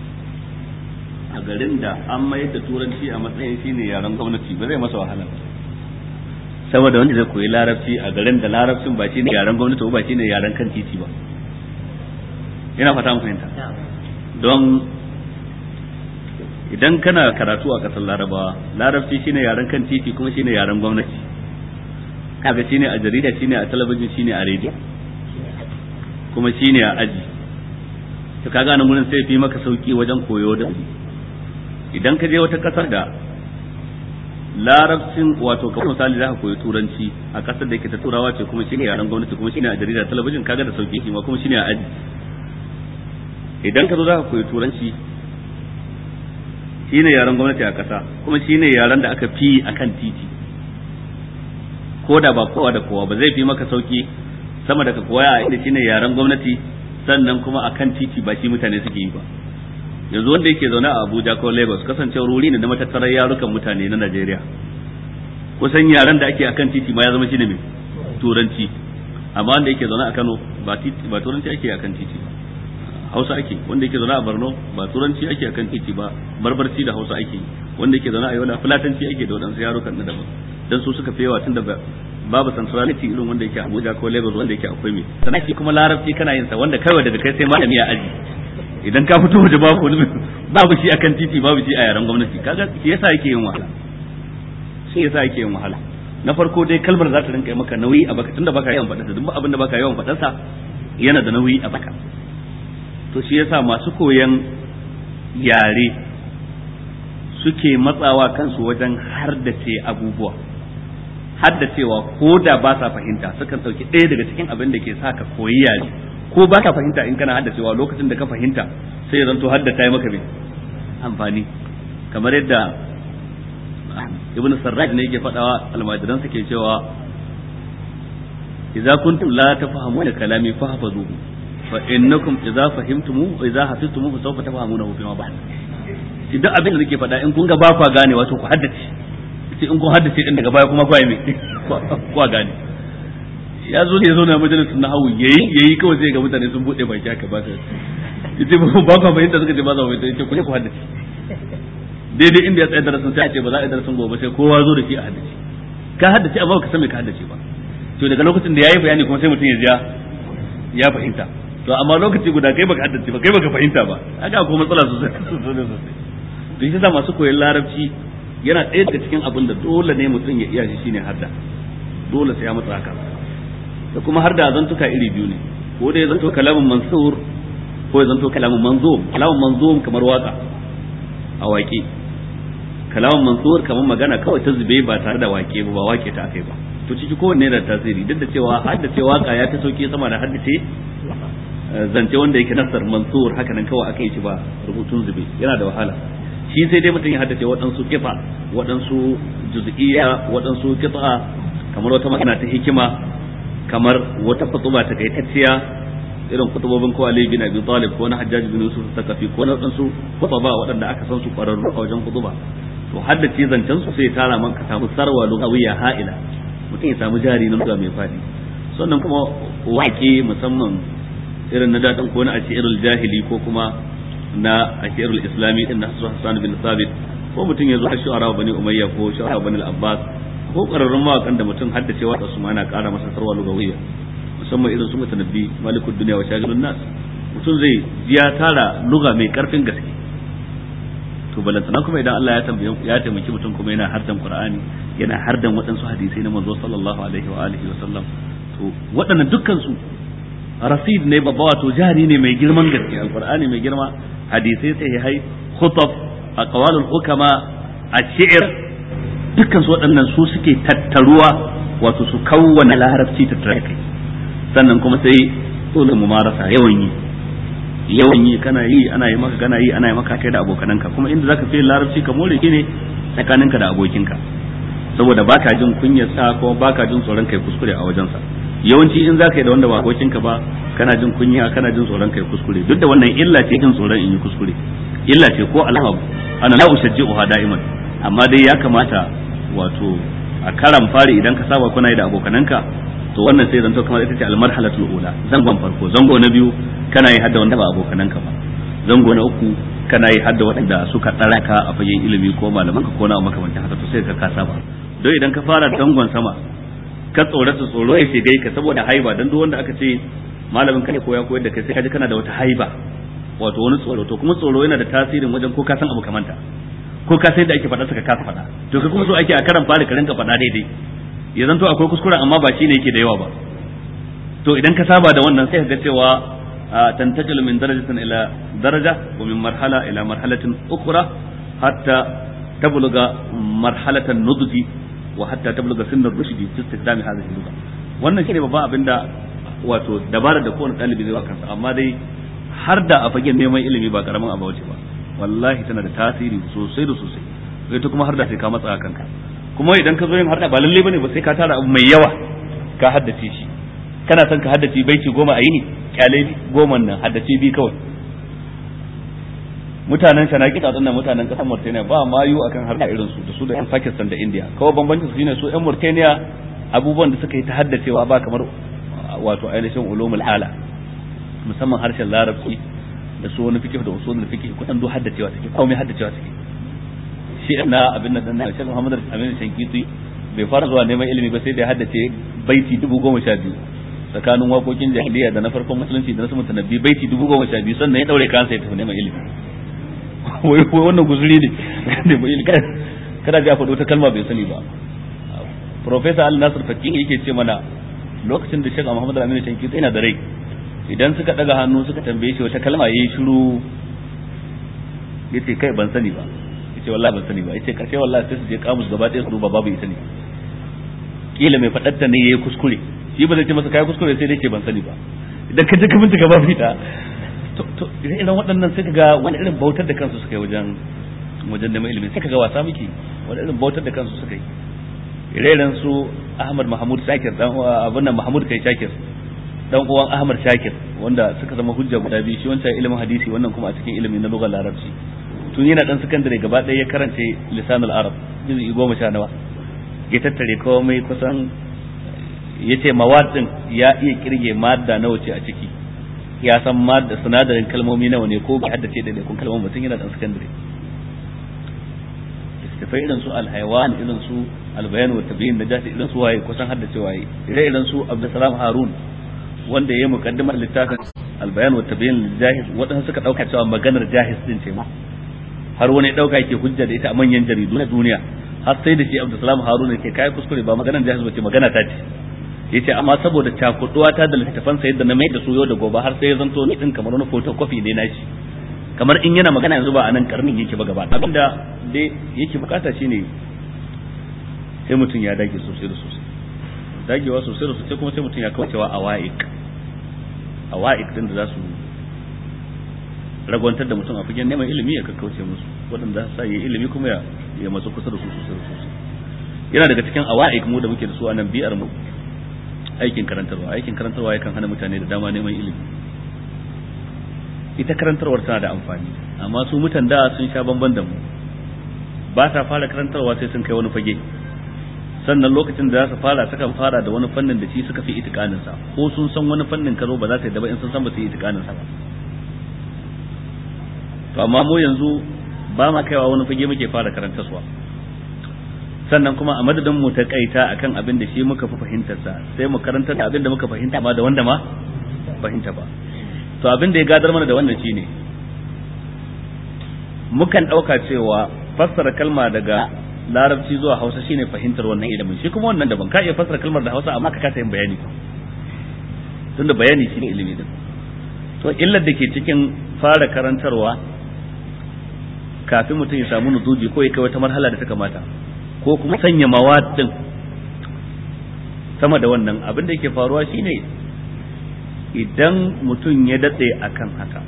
a garin da an mayar da turanci a matsayin shine yaren gwamnati ba zai masa wahala saboda wanda zai koyi larabci a garin da larabcin ba shine yaren gwamnati ba shine yaren kan titi ba ina fata mu fahimta don idan kana karatu a kasar larabawa larabci shine yaren kan titi kuma shine yaren gwamnati kaga shine a jarida shine a talabijin shine a rediyo kuma shine a aji to kaga nan gurin sai fi maka sauki wajen koyo da idan ka je wata kasar da larabcin wato kamar misali za ka koyi turanci a kasar da yake ta turawa ce kuma shine yaren gwamnati kuma shine a jarida talabijin kaga da sauki shi ma kuma shine a aji idan ka zo za ka koyi turanci shine yaren gwamnati a kasa kuma shine yaren da aka fi akan titi ko da ba kowa da kowa ba zai fi maka sauki sama da ka koya a inda shine yaren gwamnati sannan kuma akan titi ba shi mutane suke yi ba yanzu wanda yake zaune a Abuja ko Lagos kasancewar wuri ne na matattarar yarukan mutane na Najeriya kusan yaren da ake akan titi ma ya zama shine mai turanci amma wanda yake zaune a Kano ba titi ba turanci ake akan titi ba Hausa ake wanda yake zaune a Borno ba turanci ake akan titi ba barbarci da Hausa ake wanda yake zaune a Yola fulatanci ake da wadansu yarukan na daban dan su suka fi yawa tunda babu centrality irin wanda yake Abuja ko Lagos wanda yake akwai me sannan shi kuma larabci kana yin sa wanda kawai daga kai sai malami a aji idan ka fito waje babu wani babu shi akan titi babu shi a yaren gwamnati kaga shi yasa yake yin wahala shi yasa yake yin wahala na farko dai kalmar za ta rinka maka nauyi a baka tunda baka yawan faɗarsa duk abin da baka yawan faɗarsa yana da nauyi a baka to shi yasa masu koyan yare suke matsawa kansu wajen haddace abubuwa haddacewa ko da ba sa fahimta sukan ɗauki ɗaya daga cikin abin da ke sa ka koyi yare ko ba ka fahimta in kana haddacewa lokacin da ka fahimta sai zanto haddata ya maka mai amfani kamar yadda ibn sarraj ne yake faɗawa almajiran ke cewa idza kuntum la tafhamuna kalami fahfazuhu fa innakum idza fahimtumu wa idza hafiztumu fa sawfa tafhamunahu fi ma ba'd idan abin da nake faɗa in kun ga ba kwa gane wato ku haddace sai in kun haddace din daga baya kuma kwa me kwa gane ya zo ne ya zo na majalisun nahawu yayi yayi kawai zai ga mutane sun bude baki haka ba ta yace ba kwa fahimta suka ce ba za mu fahimta yace ku ne ku haddace daidai inda ya tsaye darasin sai a ce ba za a yi darasin gobe sai kowa zo da shi a haddace ka haddace amma ka san me ka haddace ba to daga lokacin da yayi bayani kuma sai mutum ya ja ya fahimta to amma lokaci guda kai baka haddace ba kai baka fahimta ba haka ko matsala sosai sosai sosai to shi yasa masu koyon larabci yana ɗaya daga cikin abin da dole ne mutum ya iya shi shine hadda dole sai ya matsa haka da kuma har da zantuka iri biyu ne ko da ya zanto kalamun mansur ko ya zanto kalamun manzum kalamun manzum kamar waka a waƙe kalamun mansur kamar magana kawai ta zube ba tare da wake ba ba wake ta akai ba to ciki kowanne da tasiri duk da cewa haddace waka ya ta sauki sama da haddace zance wanda yake nasar mansur haka nan kawai aka yi shi ba rubutun zube yana da wahala shi sai dai mutum ya haddace waɗansu kifa waɗansu juz'iyya waɗansu kifa kamar wata magana ta hikima kamar wata kutuba ta kaitacciya irin kutubobin ko Ali bin Abi Talib ko na Hajjaj bin Yusuf Sakafi ko na waɗansu kutuba waɗanda aka san su ƙwararru a wajen kutuba to haddace zancen su sai tara man ka samu sarwa lugawiyya ha'ila mutum ya samu jari na lugha mai fadi sannan kuma waƙe musamman irin na daɗin ko na ashirul jahili ko kuma na ashirul islami din na Hassan bin Sabit ko mutum ya zo a shu'ara bani Umayya ko shu'ara bani al-Abbas ko ƙararrun mawaƙan da mutum haddace wa su ma na ƙara masa sarwa lugawiyya musamman irin su mutanabbi malikud duniya wa shagilun nas mutum zai ya tara luga mai karfin gaske to balantana kuma idan Allah ya tambaye ya taimaki mutum kuma yana hardan Qur'ani yana hardan waɗansu hadisai na manzo sallallahu alaihi wa alihi wa sallam to waɗannan dukkan su rasid ne babba wato jari ne mai girman gaske alqur'ani mai girma hadisai sahihai khutab aqwalul hukama ash-shi'r dukkan su waɗannan su suke tattaruwa wato su kawwana larabci tattare kai sannan kuma sai dole mu marasa yawan yi yawan yi kana yi ana yi maka kana yi ana yi maka kai da abokananka kuma inda zaka fi larabci ka more ki ne tsakaninka da abokinka saboda baka jin kunyar sa ko baka jin tsoron kai kuskure a wajensa yawanci in zaka yi da wanda ba abokinka ba kana jin kunya kana jin tsoron kai kuskure duk da wannan illa ce jin tsoron in yi kuskure illa ce ko alhab ana la ushajji'uha da'iman amma dai ya kamata wato a karan fari idan ka saba kuna yi da abokananka to wannan sai zanto kamar ita ce almarhalatul ula zangon farko zango na biyu kana yi hadda wanda ba abokananka ba zango na uku kana yi hadda waɗanda suka tsara ka a fagen ilimi ko malaman ka ko na makamantan haka to sai ka kasa ba don idan ka fara dangon sama ka tsorata tsoro ya shiga ka saboda haiba dan duk wanda aka ce malamin ka ne ko ya koyar da kai sai ka ji kana da wata haiba wato wani tsoro to kuma tsoro yana da tasirin wajen ko ka san abu kamanta ko ka sai da ake faɗa suka kasa faɗa to ka kuma so ake a karan fara ka rinka faɗa daidai ya zanto akwai kuskuren amma ba shine yake da yawa ba to idan ka saba da wannan sai ka ga cewa tantajilu min darajatin ila daraja wa min marhala ila marhalatin ukhra hatta tabluga marhalatan nudji wa hatta tabluga sinnar rushdi fi istikdami hadhihi lugha wannan shine babban abinda wato dabarar da kowane ɗalibi zai kansa amma dai har da a fagen neman ilimi ba karamin abu ce ba wallahi tana da tasiri sosai da sosai sai ta kuma har da sai ka matsa kanka kuma idan ka zo yin harda ba lalle bane ba sai ka tara abu mai yawa ka haddace shi kana son ka haddace baiti goma a yini kyale goma nan haddace bi kawai mutanen shanaki ta tsannan mutanen kasar Mauritania ba ma yu akan harda irin su da su da yan Pakistan da India kawai bambancin su shine su yan Mauritania abubuwan da suka yi ta haddacewa ba kamar wato ainihin ulumul ala musamman harshen larabci da su wani fikih da usulul fikih kudan do haddacewa take komai haddacewa take shi na abin nan dan Sheikh Muhammad Amin Shankiti bai fara zuwa neman ilimi ba sai da ya haddace baiti dubu goma sha biyu tsakanin waƙoƙin jahiliya da na farkon musulunci da na samun tanabbi baiti dubu goma sha biyu sannan ya daure kansa ya tafi neman ilimi wai wannan guzuri ne neman ilimi kada ga faɗo ta kalma bai sani ba Profesa Ali Nasir Fakki yake ce mana lokacin da Sheikh Muhammad Aminu Tanki yana da rai idan suka daga hannu suka tambaye shi wata kalma yayi shiru yace kai ban sani ba yace wallahi ban sani ba yace karshe wallahi sai su je kamus gaba ɗaya su duba babu ita ne kila mai faɗatta ne yayi kuskure shi ba zai ce masa kai kuskure sai dai ce ban sani ba idan ka je ka bincika babu ita to to idan waɗannan sai ga wani irin bautar da kansu suka yi wajen wajen neman ilimi sai ga wasa miki wani irin bautar da kansu suka yi ire-iren su Ahmad Mahmud Shakir dan abin nan Mahmud kai Shakir dan uwan Ahmad Shakir wanda suka zama hujja guda biyu shi wancan ilimin hadisi wannan kuma a cikin ilimi na lugar larabci tun yana dan sakandare gaba ɗaya ya karanta lisanul arab juz'i goma sha nawa ya tattare komai kusan ya ce mawad din ya iya kirge madda nawa ce a ciki ya san madda sinadarin kalmomi nawa ne ko bai haddace da kun kalmomi mutum yana dan sakandare littattafai irin su alhaiwan irin su albayan wa tabiyin da jasi irin su waye kusan haddace waye ire irin su abdulsalam harun wanda ya yi mukaddimar littafin albayan wa tabiyin jahiz waɗansu suka ɗauka cewa maganar jahiz din ce ma har wani ɗauka yake hujja da ita a manyan jaridu na duniya har sai da shi abdulsalam harun ke kai kuskure ba maganar jahiz ba ce magana ta ce yace amma saboda cakuduwa ta da littafan sa yadda na mai da su yau da gobe har sai ya zanto ni din kamar wani photocopy ne na shi kamar in yana magana yanzu ba a nan karnin yake ba gaba abinda dai yake bukata shine sai mutum ya dage sosai da sosai dagewa sosai da sosai kuma sai mutum ya kaucewa a wa'ik a wa'ik din da za su ragwantar da mutum a fagen neman ilimi ya kakkauce musu waɗanda za su sa yi ilimi kuma ya ya matsu kusa da su sosai da sosai yana daga cikin awa'ik mu da muke da su a nan biyar mu aikin karantarwa aikin karantarwa yakan hana mutane da dama neman ilimi ita karantarwar tana da amfani amma su mutan da sun sha bamban da mu ba sa fara karantarwa sai sun kai wani fage sannan lokacin da za su fara sukan fara da wani fannin da shi suka fi itikanin sa ko sun san wani fannin karo ba za su yi da ba in sun san ba su yi itikanin sa ba to amma mu yanzu ba ma kaiwa wani fage muke fara karantarwa sannan kuma a madadin mu ta kaita akan abin da shi muka fi fahimtar sa sai mu karanta da abin da muka fahimta ba da wanda ma fahimta ba to abin da ya gadar mana da wannan shine mukan dauka cewa fassara kalma daga larabci zuwa hausa shine fahimtar wannan ilimin shi kuma wannan daban ka iya fassara kalmar da hausa amma ka kasa yin bayani tunda bayani shine ilimi din to illar da ke cikin fara karantarwa kafin mutum ya samu nuzuji ko ya kai wata marhala da ta kamata ko kuma sanya mawadin sama da wannan abin da yake faruwa shine idan mutum ya datse akan haka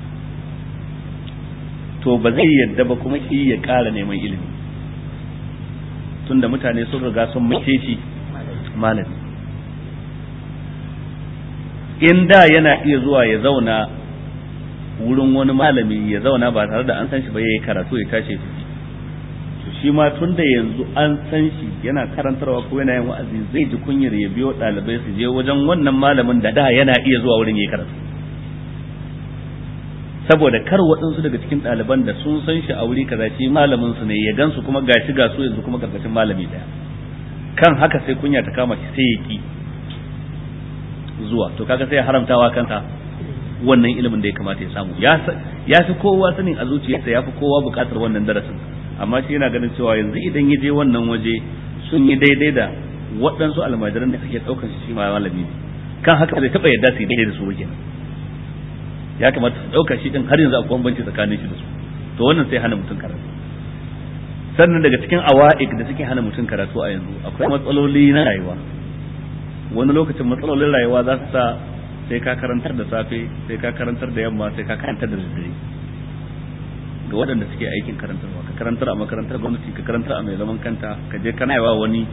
to ba zai yadda ba kuma shi ya ƙara neman ilimi tunda mutane sun riga sun mace shi malami in da yana iya zuwa ya zauna wurin wani malami ya zauna ba tare da an san shi ba ya yi karatu ya tashi to shi ma tun da yanzu an san shi yana karantarwa ko yana yin wa'azi zai ji kunyar ya biyo ɗalibai su je wajen wannan malamin da da yana iya zuwa wurin ya yi karatu saboda kar waɗansu daga cikin ɗaliban da sun san shi a wuri kaza shi malamin su ne ya gansu kuma gashi ga su yanzu kuma karkashin malami daya kan haka sai kunya ta kama shi sai ya ki zuwa to kaga sai ya haramtawa kansa wannan ilimin da ya kamata ya samu ya fi kowa sanin a zuciyarsa ya fi kowa buƙatar wannan darasin amma shi yana ganin cewa yanzu idan ya je wannan waje sun yi daidai da waɗansu almajiran da suke ɗaukar shi ma malami ne kan haka zai taɓa yadda su yi daidai da su wajen ya kamata su ɗauka shi ɗin har yanzu akwai bambanci tsakanin shi da su to wannan sai hana mutum karatu sannan daga cikin awa'ik da suke hana mutum karatu a yanzu akwai matsaloli na rayuwa wani lokacin matsalolin rayuwa za su sa sai ka karantar da safe sai ka karantar da yamma sai ka karantar da daddare ga waɗanda suke aikin karantarwa ka karantar a makarantar gwamnati ka karantar a mai zaman kanta ka je kana yawa wani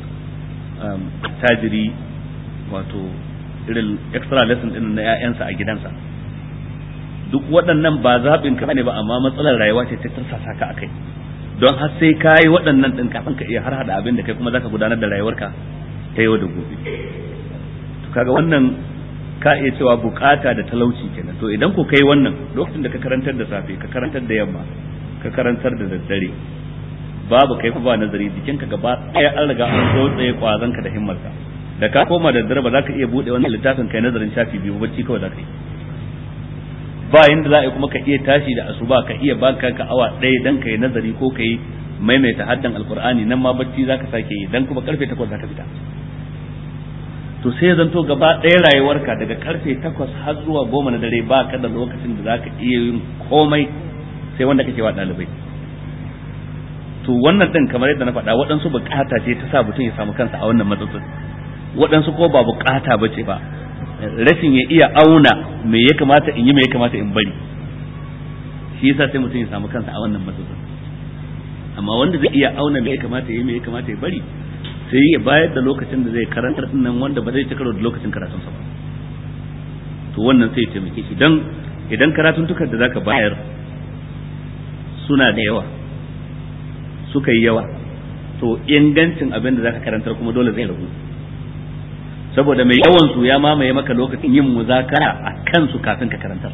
tajiri wato irin extra lesson din na 'ya'yansa a gidansa duk waɗannan ba zaɓin ka ne ba amma matsalar rayuwa ce ta tarsasa ka akai don har sai ka yi waɗannan ɗin kafin ka iya har hada abin da kai kuma zaka gudanar da rayuwarka ta yau da gobe to kaga wannan ka iya cewa bukata da talauci kenan to idan ku kai wannan lokacin da ka karantar da safe ka karantar da yamma ka karantar da daddare babu kai ba nazari jikinka gaba ɗaya an riga an so tsaye kwazon ka da himmarka da ka koma da dare ba za ka iya buɗe wannan littafin kai nazarin shafi biyu bacci kawai za ka yi ba yanda za a yi kuma ka iya tashi da asuba ka iya baka ka awa ɗaya dan ka yi nazari ko ka yi maimaita haddan alkur'ani nan ma bacci za ka sake yi dan kuma karfe takwas za ka fita to sai ya zanto gaba ɗaya rayuwarka daga karfe takwas har zuwa goma na dare ba ka da lokacin da za ka iya yin komai sai wanda kake wa ɗalibai to wannan ɗin kamar yadda na faɗa waɗansu bukata ce ta sa mutum ya samu kansa a wannan matsatsin waɗansu ko ba bukata ba ce ba rashin ya iya auna me ya kamata in yi me ya kamata in bari shi yasa sai mutum ya samu kansa a wannan matsatsin amma wanda zai iya auna me ya kamata ya yi me ya kamata ya bari sai ya bayar da lokacin da zai karantar din nan wanda ba zai ci karo da lokacin karatun sa ba to wannan sai ya taimake shi dan idan karatun tukar da zaka bayar suna da yawa suka yi yawa to ingancin abin da zaka karantar kuma dole zai ragu saboda mai yawan su ya mamaye maka lokacin yin muzakara a kansu kafin ka karantar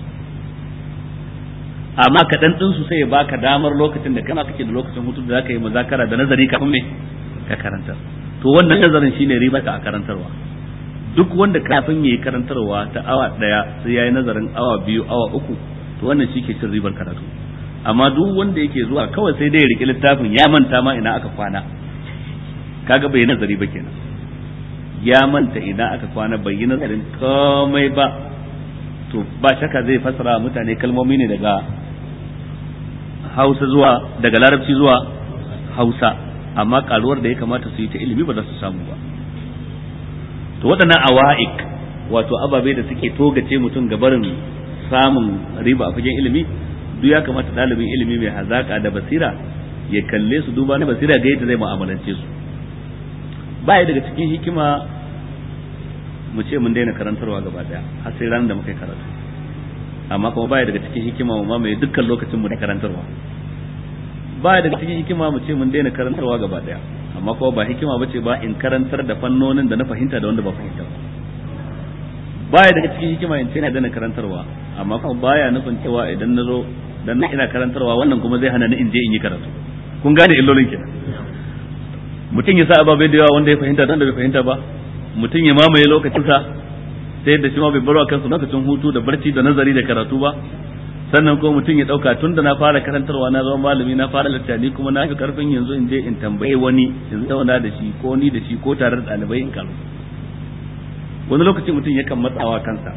amma kaɗan ɗin su sai ya baka damar lokacin da kana kake da lokacin hutu da zaka yi muzakara da nazari kafin me ka karantar to wannan nazarin shine riba ka a karantarwa duk wanda kafin yayi karantarwa ta awa daya sai yayi nazarin awa biyu awa uku to wannan shi ke cin ribar karatu amma duk wanda yake zuwa kawai sai dai ya riki littafin ya manta ma ina aka kwana kaga bai nazari ba kenan ya manta ina aka kwana bai yi nazarin komai ba to ba shaka zai fassara mutane kalmomi ne daga hausa zuwa daga larabci zuwa hausa amma karuwar da ya kamata su yi ta ilimi ba za su samu ba to waɗannan awa'ik wato ababe da suke togace mutum ga barin samun riba a fagen ilimi duk ya kamata ɗalibin ilimi mai hazaka da basira ya kalle su duba na basira ga yadda zai mu'amalance su baya daga cikin hikima mu ce mun daina karantarwa gaba daya har sai ran da muka yi karatu amma kuma baya daga cikin hikima mu mamaye dukkan lokacin mu da karantarwa baya daga cikin hikima mu ce mun daina karantarwa gaba daya amma kuma ba hikima bace ba in karantar da fannonin da na fahimta da wanda ba fahimta ba baya daga cikin hikima in ce na daina karantarwa amma kuma baya nufin cewa idan na zo dan na ina karantarwa wannan kuma zai hana ni in je in yi karatu kun gane illolin kenan mutum ya sa ababai da yawa wanda ya fahimta da wanda bai fahimta ba mutum ya mamaye lokacinsa sai da shi ma bai barwa kansa lokacin hutu da barci da nazari da karatu ba sannan ko mutum ya dauka tun da na fara karantarwa na zama malami na fara littafi kuma na fi karfin yanzu in je in tambaye wani yanzu zauna da shi ko ni da shi ko tare da ɗalibai in karu wani lokaci mutum yakan matsawa kansa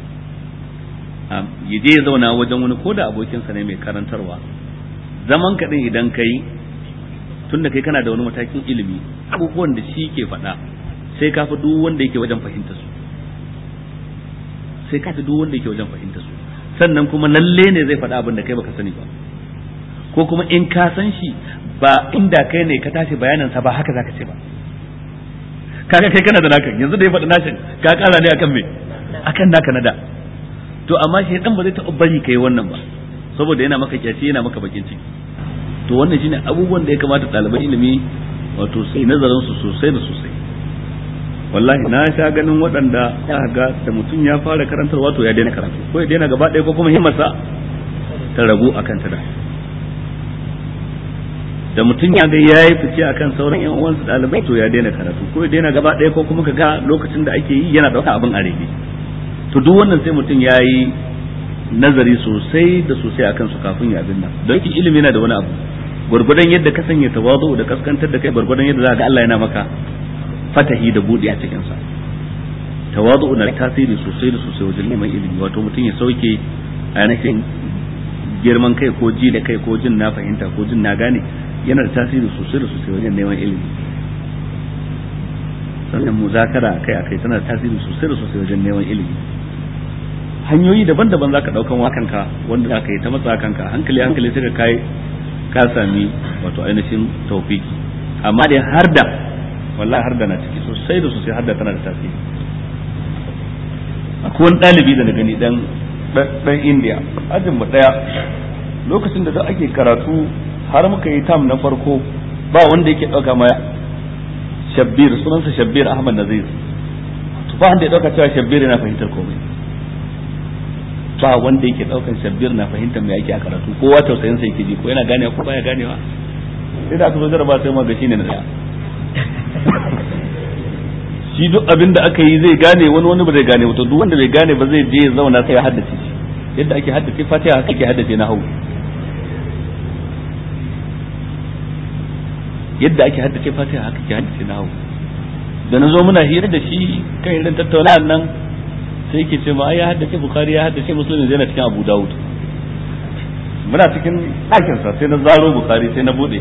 ya je ya zauna wajen wani ko da abokinsa ne mai karantarwa zaman kaɗin idan kai tun da kai kana da wani matakin ilimi abubuwan da shi ke faɗa sai ka fi duk wanda yake wajen fahimta su sai ka fi duk wanda yake wajen fahimta su sannan kuma lalle ne zai faɗa abin da kai baka sani ba ko kuma in ka san shi ba inda kai ne ka tashi bayanin sa ba haka zaka ce ba kaga kai kana da naka yanzu da ya faɗi nashin ka ƙara ne akan me akan naka na da to amma shi dan ba zai taɓa bari kai wannan ba saboda yana maka kyaci yana maka bakin ciki to wannan shine abubuwan da ya kamata ɗaliban ilimi wato sai nazarin su sosai da sosai wallahi na sha ganin waɗanda za ga da mutum ya fara karantarwa to ya daina karatu ko ya daina gaba ɗaya ko kuma himmarsa ta ragu akan ta da da mutum ya ga yayi fice akan sauran yan uwansa ɗalibai to ya daina karatu ko ya daina gaba ɗaya ko kuma ka ga lokacin da ake yi yana ɗauka abin a rege to duk wannan sai mutum ya yi nazari sosai da sosai akan su kafin ya abin nan don ki ilimi yana da wani abu gwargwadon yadda ka sanya tawazu da kaskantar da kai gwargwadon yadda za ga Allah yana maka fatahi da buɗe a cikin sa tawazu na tasiri sosai da sosai wajen neman ilimi wato mutum ya sauke ainihin girman kai ko ji da kai ko jin na fahimta ko jin na gane yana da tasiri sosai da sosai wajen neman ilimi sannan muzakara akai akai tana da tasiri sosai da sosai wajen neman ilimi hanyoyi daban-daban zaka daukan wa kanka wanda zaka yi ta matsa kanka hankali hankali sai ka kai ka sami wato ainihin tawfiki amma dai har da wallahi har da na ciki sosai da sosai har da tana da tasiri akwai wani ɗalibi da na gani dan dan India ajin mu daya lokacin da ake karatu har muka yi tam na farko ba wanda yake dauka ma shabbir sunansa shabbir ahmad nazir to ba wanda ya dauka cewa shabbir yana fahimtar komai ba wanda yake daukan shabbir na fahimtar me yake a karatu kowa tausayin sa yake ji ko yana ganewa ko baya ganewa sai da aka zo jaraba sai ma ga shine na daya shi duk abin da aka yi zai gane wani wani ba zai gane to duk wanda bai gane ba zai je ya zauna sai ya haddace shi yadda ake haddace fatiha haka ake haddace na hau yadda ake haddace fatiha haka ake haddace na hau da na zo muna hira da shi kan irin tattaunawar nan sai yake ce ma ai ya haddace bukhari ya haddace muslim zai na cikin abu dawud muna cikin ɗakin sa sai na zaro bukhari sai na bude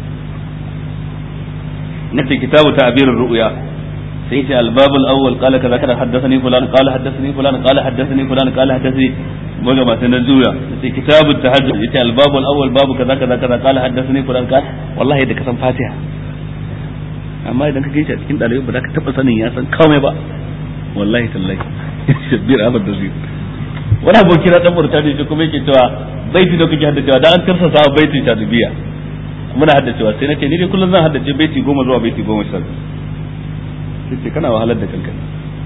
nace kitabu ta'birur ru'ya sai ce albabul awwal qala kaza kaza haddathani fulan qala haddathani fulan qala haddathani fulan qala haddathani maga ma sai na juya sai kitabut tahajjud yace albabul awwal babu kaza kaza kaza qala haddathani fulan qala wallahi da kasan fatiha amma idan ka gaishe a cikin dalibai ba za ka taba sanin ya san komai ba wallahi tallahi shabbir ahmad da zai wani aboki na dan murtani shi kuma yake cewa baiti da kake haddacewa da an tarsa sa baiti ta dubiya muna haddacewa sai nace ni dai kullum zan haddace baiti goma zuwa baiti goma sha sai ce kana wahalar da kanka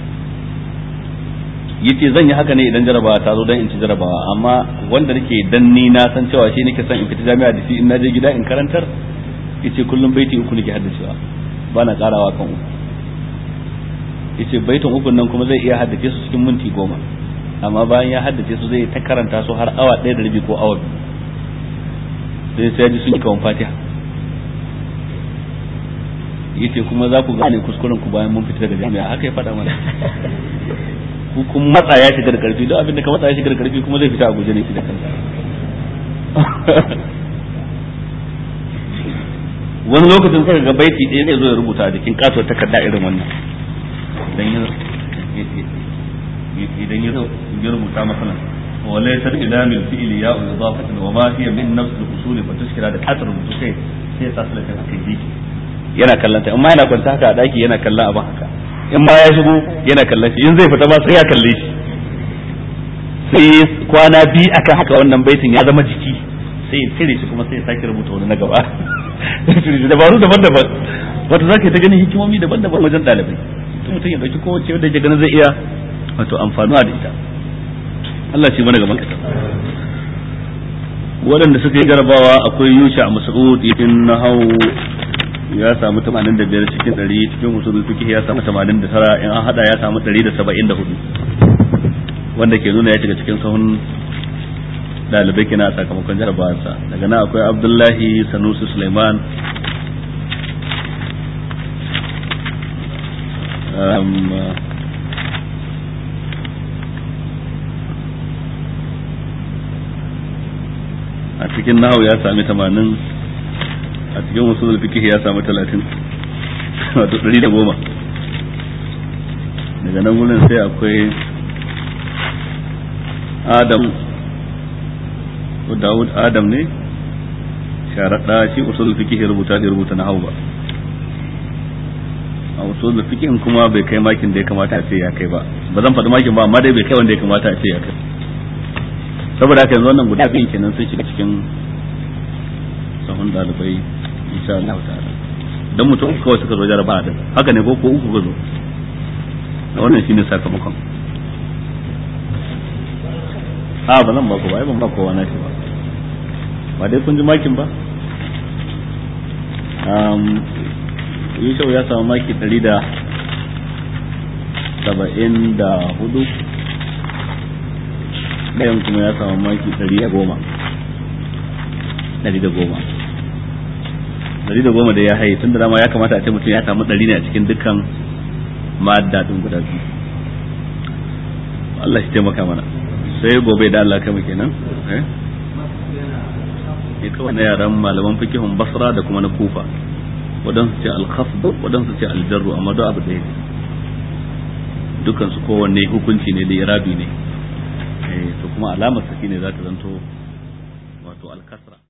yace zan yi haka ne idan jarabawa ta zo dan in ci jarabawa amma wanda nake dan ni na san cewa shi nake son in fita jami'a da shi in naje gida in karantar yace kullum baiti uku nake haddacewa ba na karawa kan uku yace baitin ukun nan kuma zai iya haddace su cikin minti goma amma bayan ya haddace su zai ta karanta su har awa ɗaya da rabi ko awa biyu sai sai ji sun yi kawan fatiha yace kuma za ku gane kuskuren ku bayan mun fita daga jami'a haka ya faɗa mana ku kun matsa ya shiga da karfi don abin da ka matsa ya shiga da karfi kuma zai fita a guje ne shi da kansa wani lokacin sai ga baiti ɗaya zai zo ya rubuta a jikin kasuwar takarda irin wannan idan ya idan ya ya rubuta masalan wa laysa ila min fi'li ya idafatan wa ma hiya min nafs al-usul fa tushkila da kasar rubutu sai sai sa sulaka kai jiki yana kallon ta in ma yana kwanta haka a daki yana kallon abin haka in ma ya shigo yana kallon shi in zai fita ba sai ya kalle shi sai kwana biyu akan haka wannan baitin ya zama jiki sai ya cire shi kuma sai ya sake rubuta wani na gaba dabaru daban-daban wato za ka ta ganin hikimomi daban-daban wajen ɗalibai mutum ya ɗauki kowace wadda ya ganin zai iya wato amfanuwa da ita Allah shi mana gaban kasa waɗanda suka yi jarabawa akwai yusha a mas'ud yakin nahau ya samu 85 cikin 100 cikin usulul fiqh ya samu 89 in an hada ya samu 174 wanda ke nuna ya shiga cikin sahun dalibai kina a sakamakon jarabawarsa daga nan akwai abdullahi sanusi suleiman a cikin nahu ya sami tamanin a cikin wasu fiqh ya sami talatin wato ɗari da goma daga nan wurin sai akwai adam Dawud Adam ne sharaɗa shi usul fiqh rubuta da rubuta na hauba a usul fiqh kuma bai kai makin da ya kamata a ce ya kai ba ba zan faɗi makin ba amma dai bai kai wanda ya kamata a ce ya kai saboda haka yanzu wannan guda biyu kenan sun shiga cikin sahun dalibai insha Allah ta'ala dan mutum uku kawai suka zo jaraba da haka ne ko ko uku ga zo wannan shine sakamakon a ba zan ba ku ba ban ba kowa na shi ba ba dai kun ji makin ba um yusuf ya samu maki ɗari da saba'in da hudu ɗayan kuma ya samu maki ɗari da goma ɗari da goma ɗari da goma da ya haye tun da dama ya kamata a ce mutum ya samu ɗari ne a cikin dukkan ma'adda ɗin guda biyu Allah shi taimaka mana sai gobe da Allah kama kenan eh ya kawai na yaran malaman fikihun basra da kuma na kufa waɗansu ce alkhafd waɗansu ce aljarru amma duk abu ɗaya ne dukkan su kowanne hukunci ne da irabi ne to kuma alamar sa ne za ta zanto wato alkasra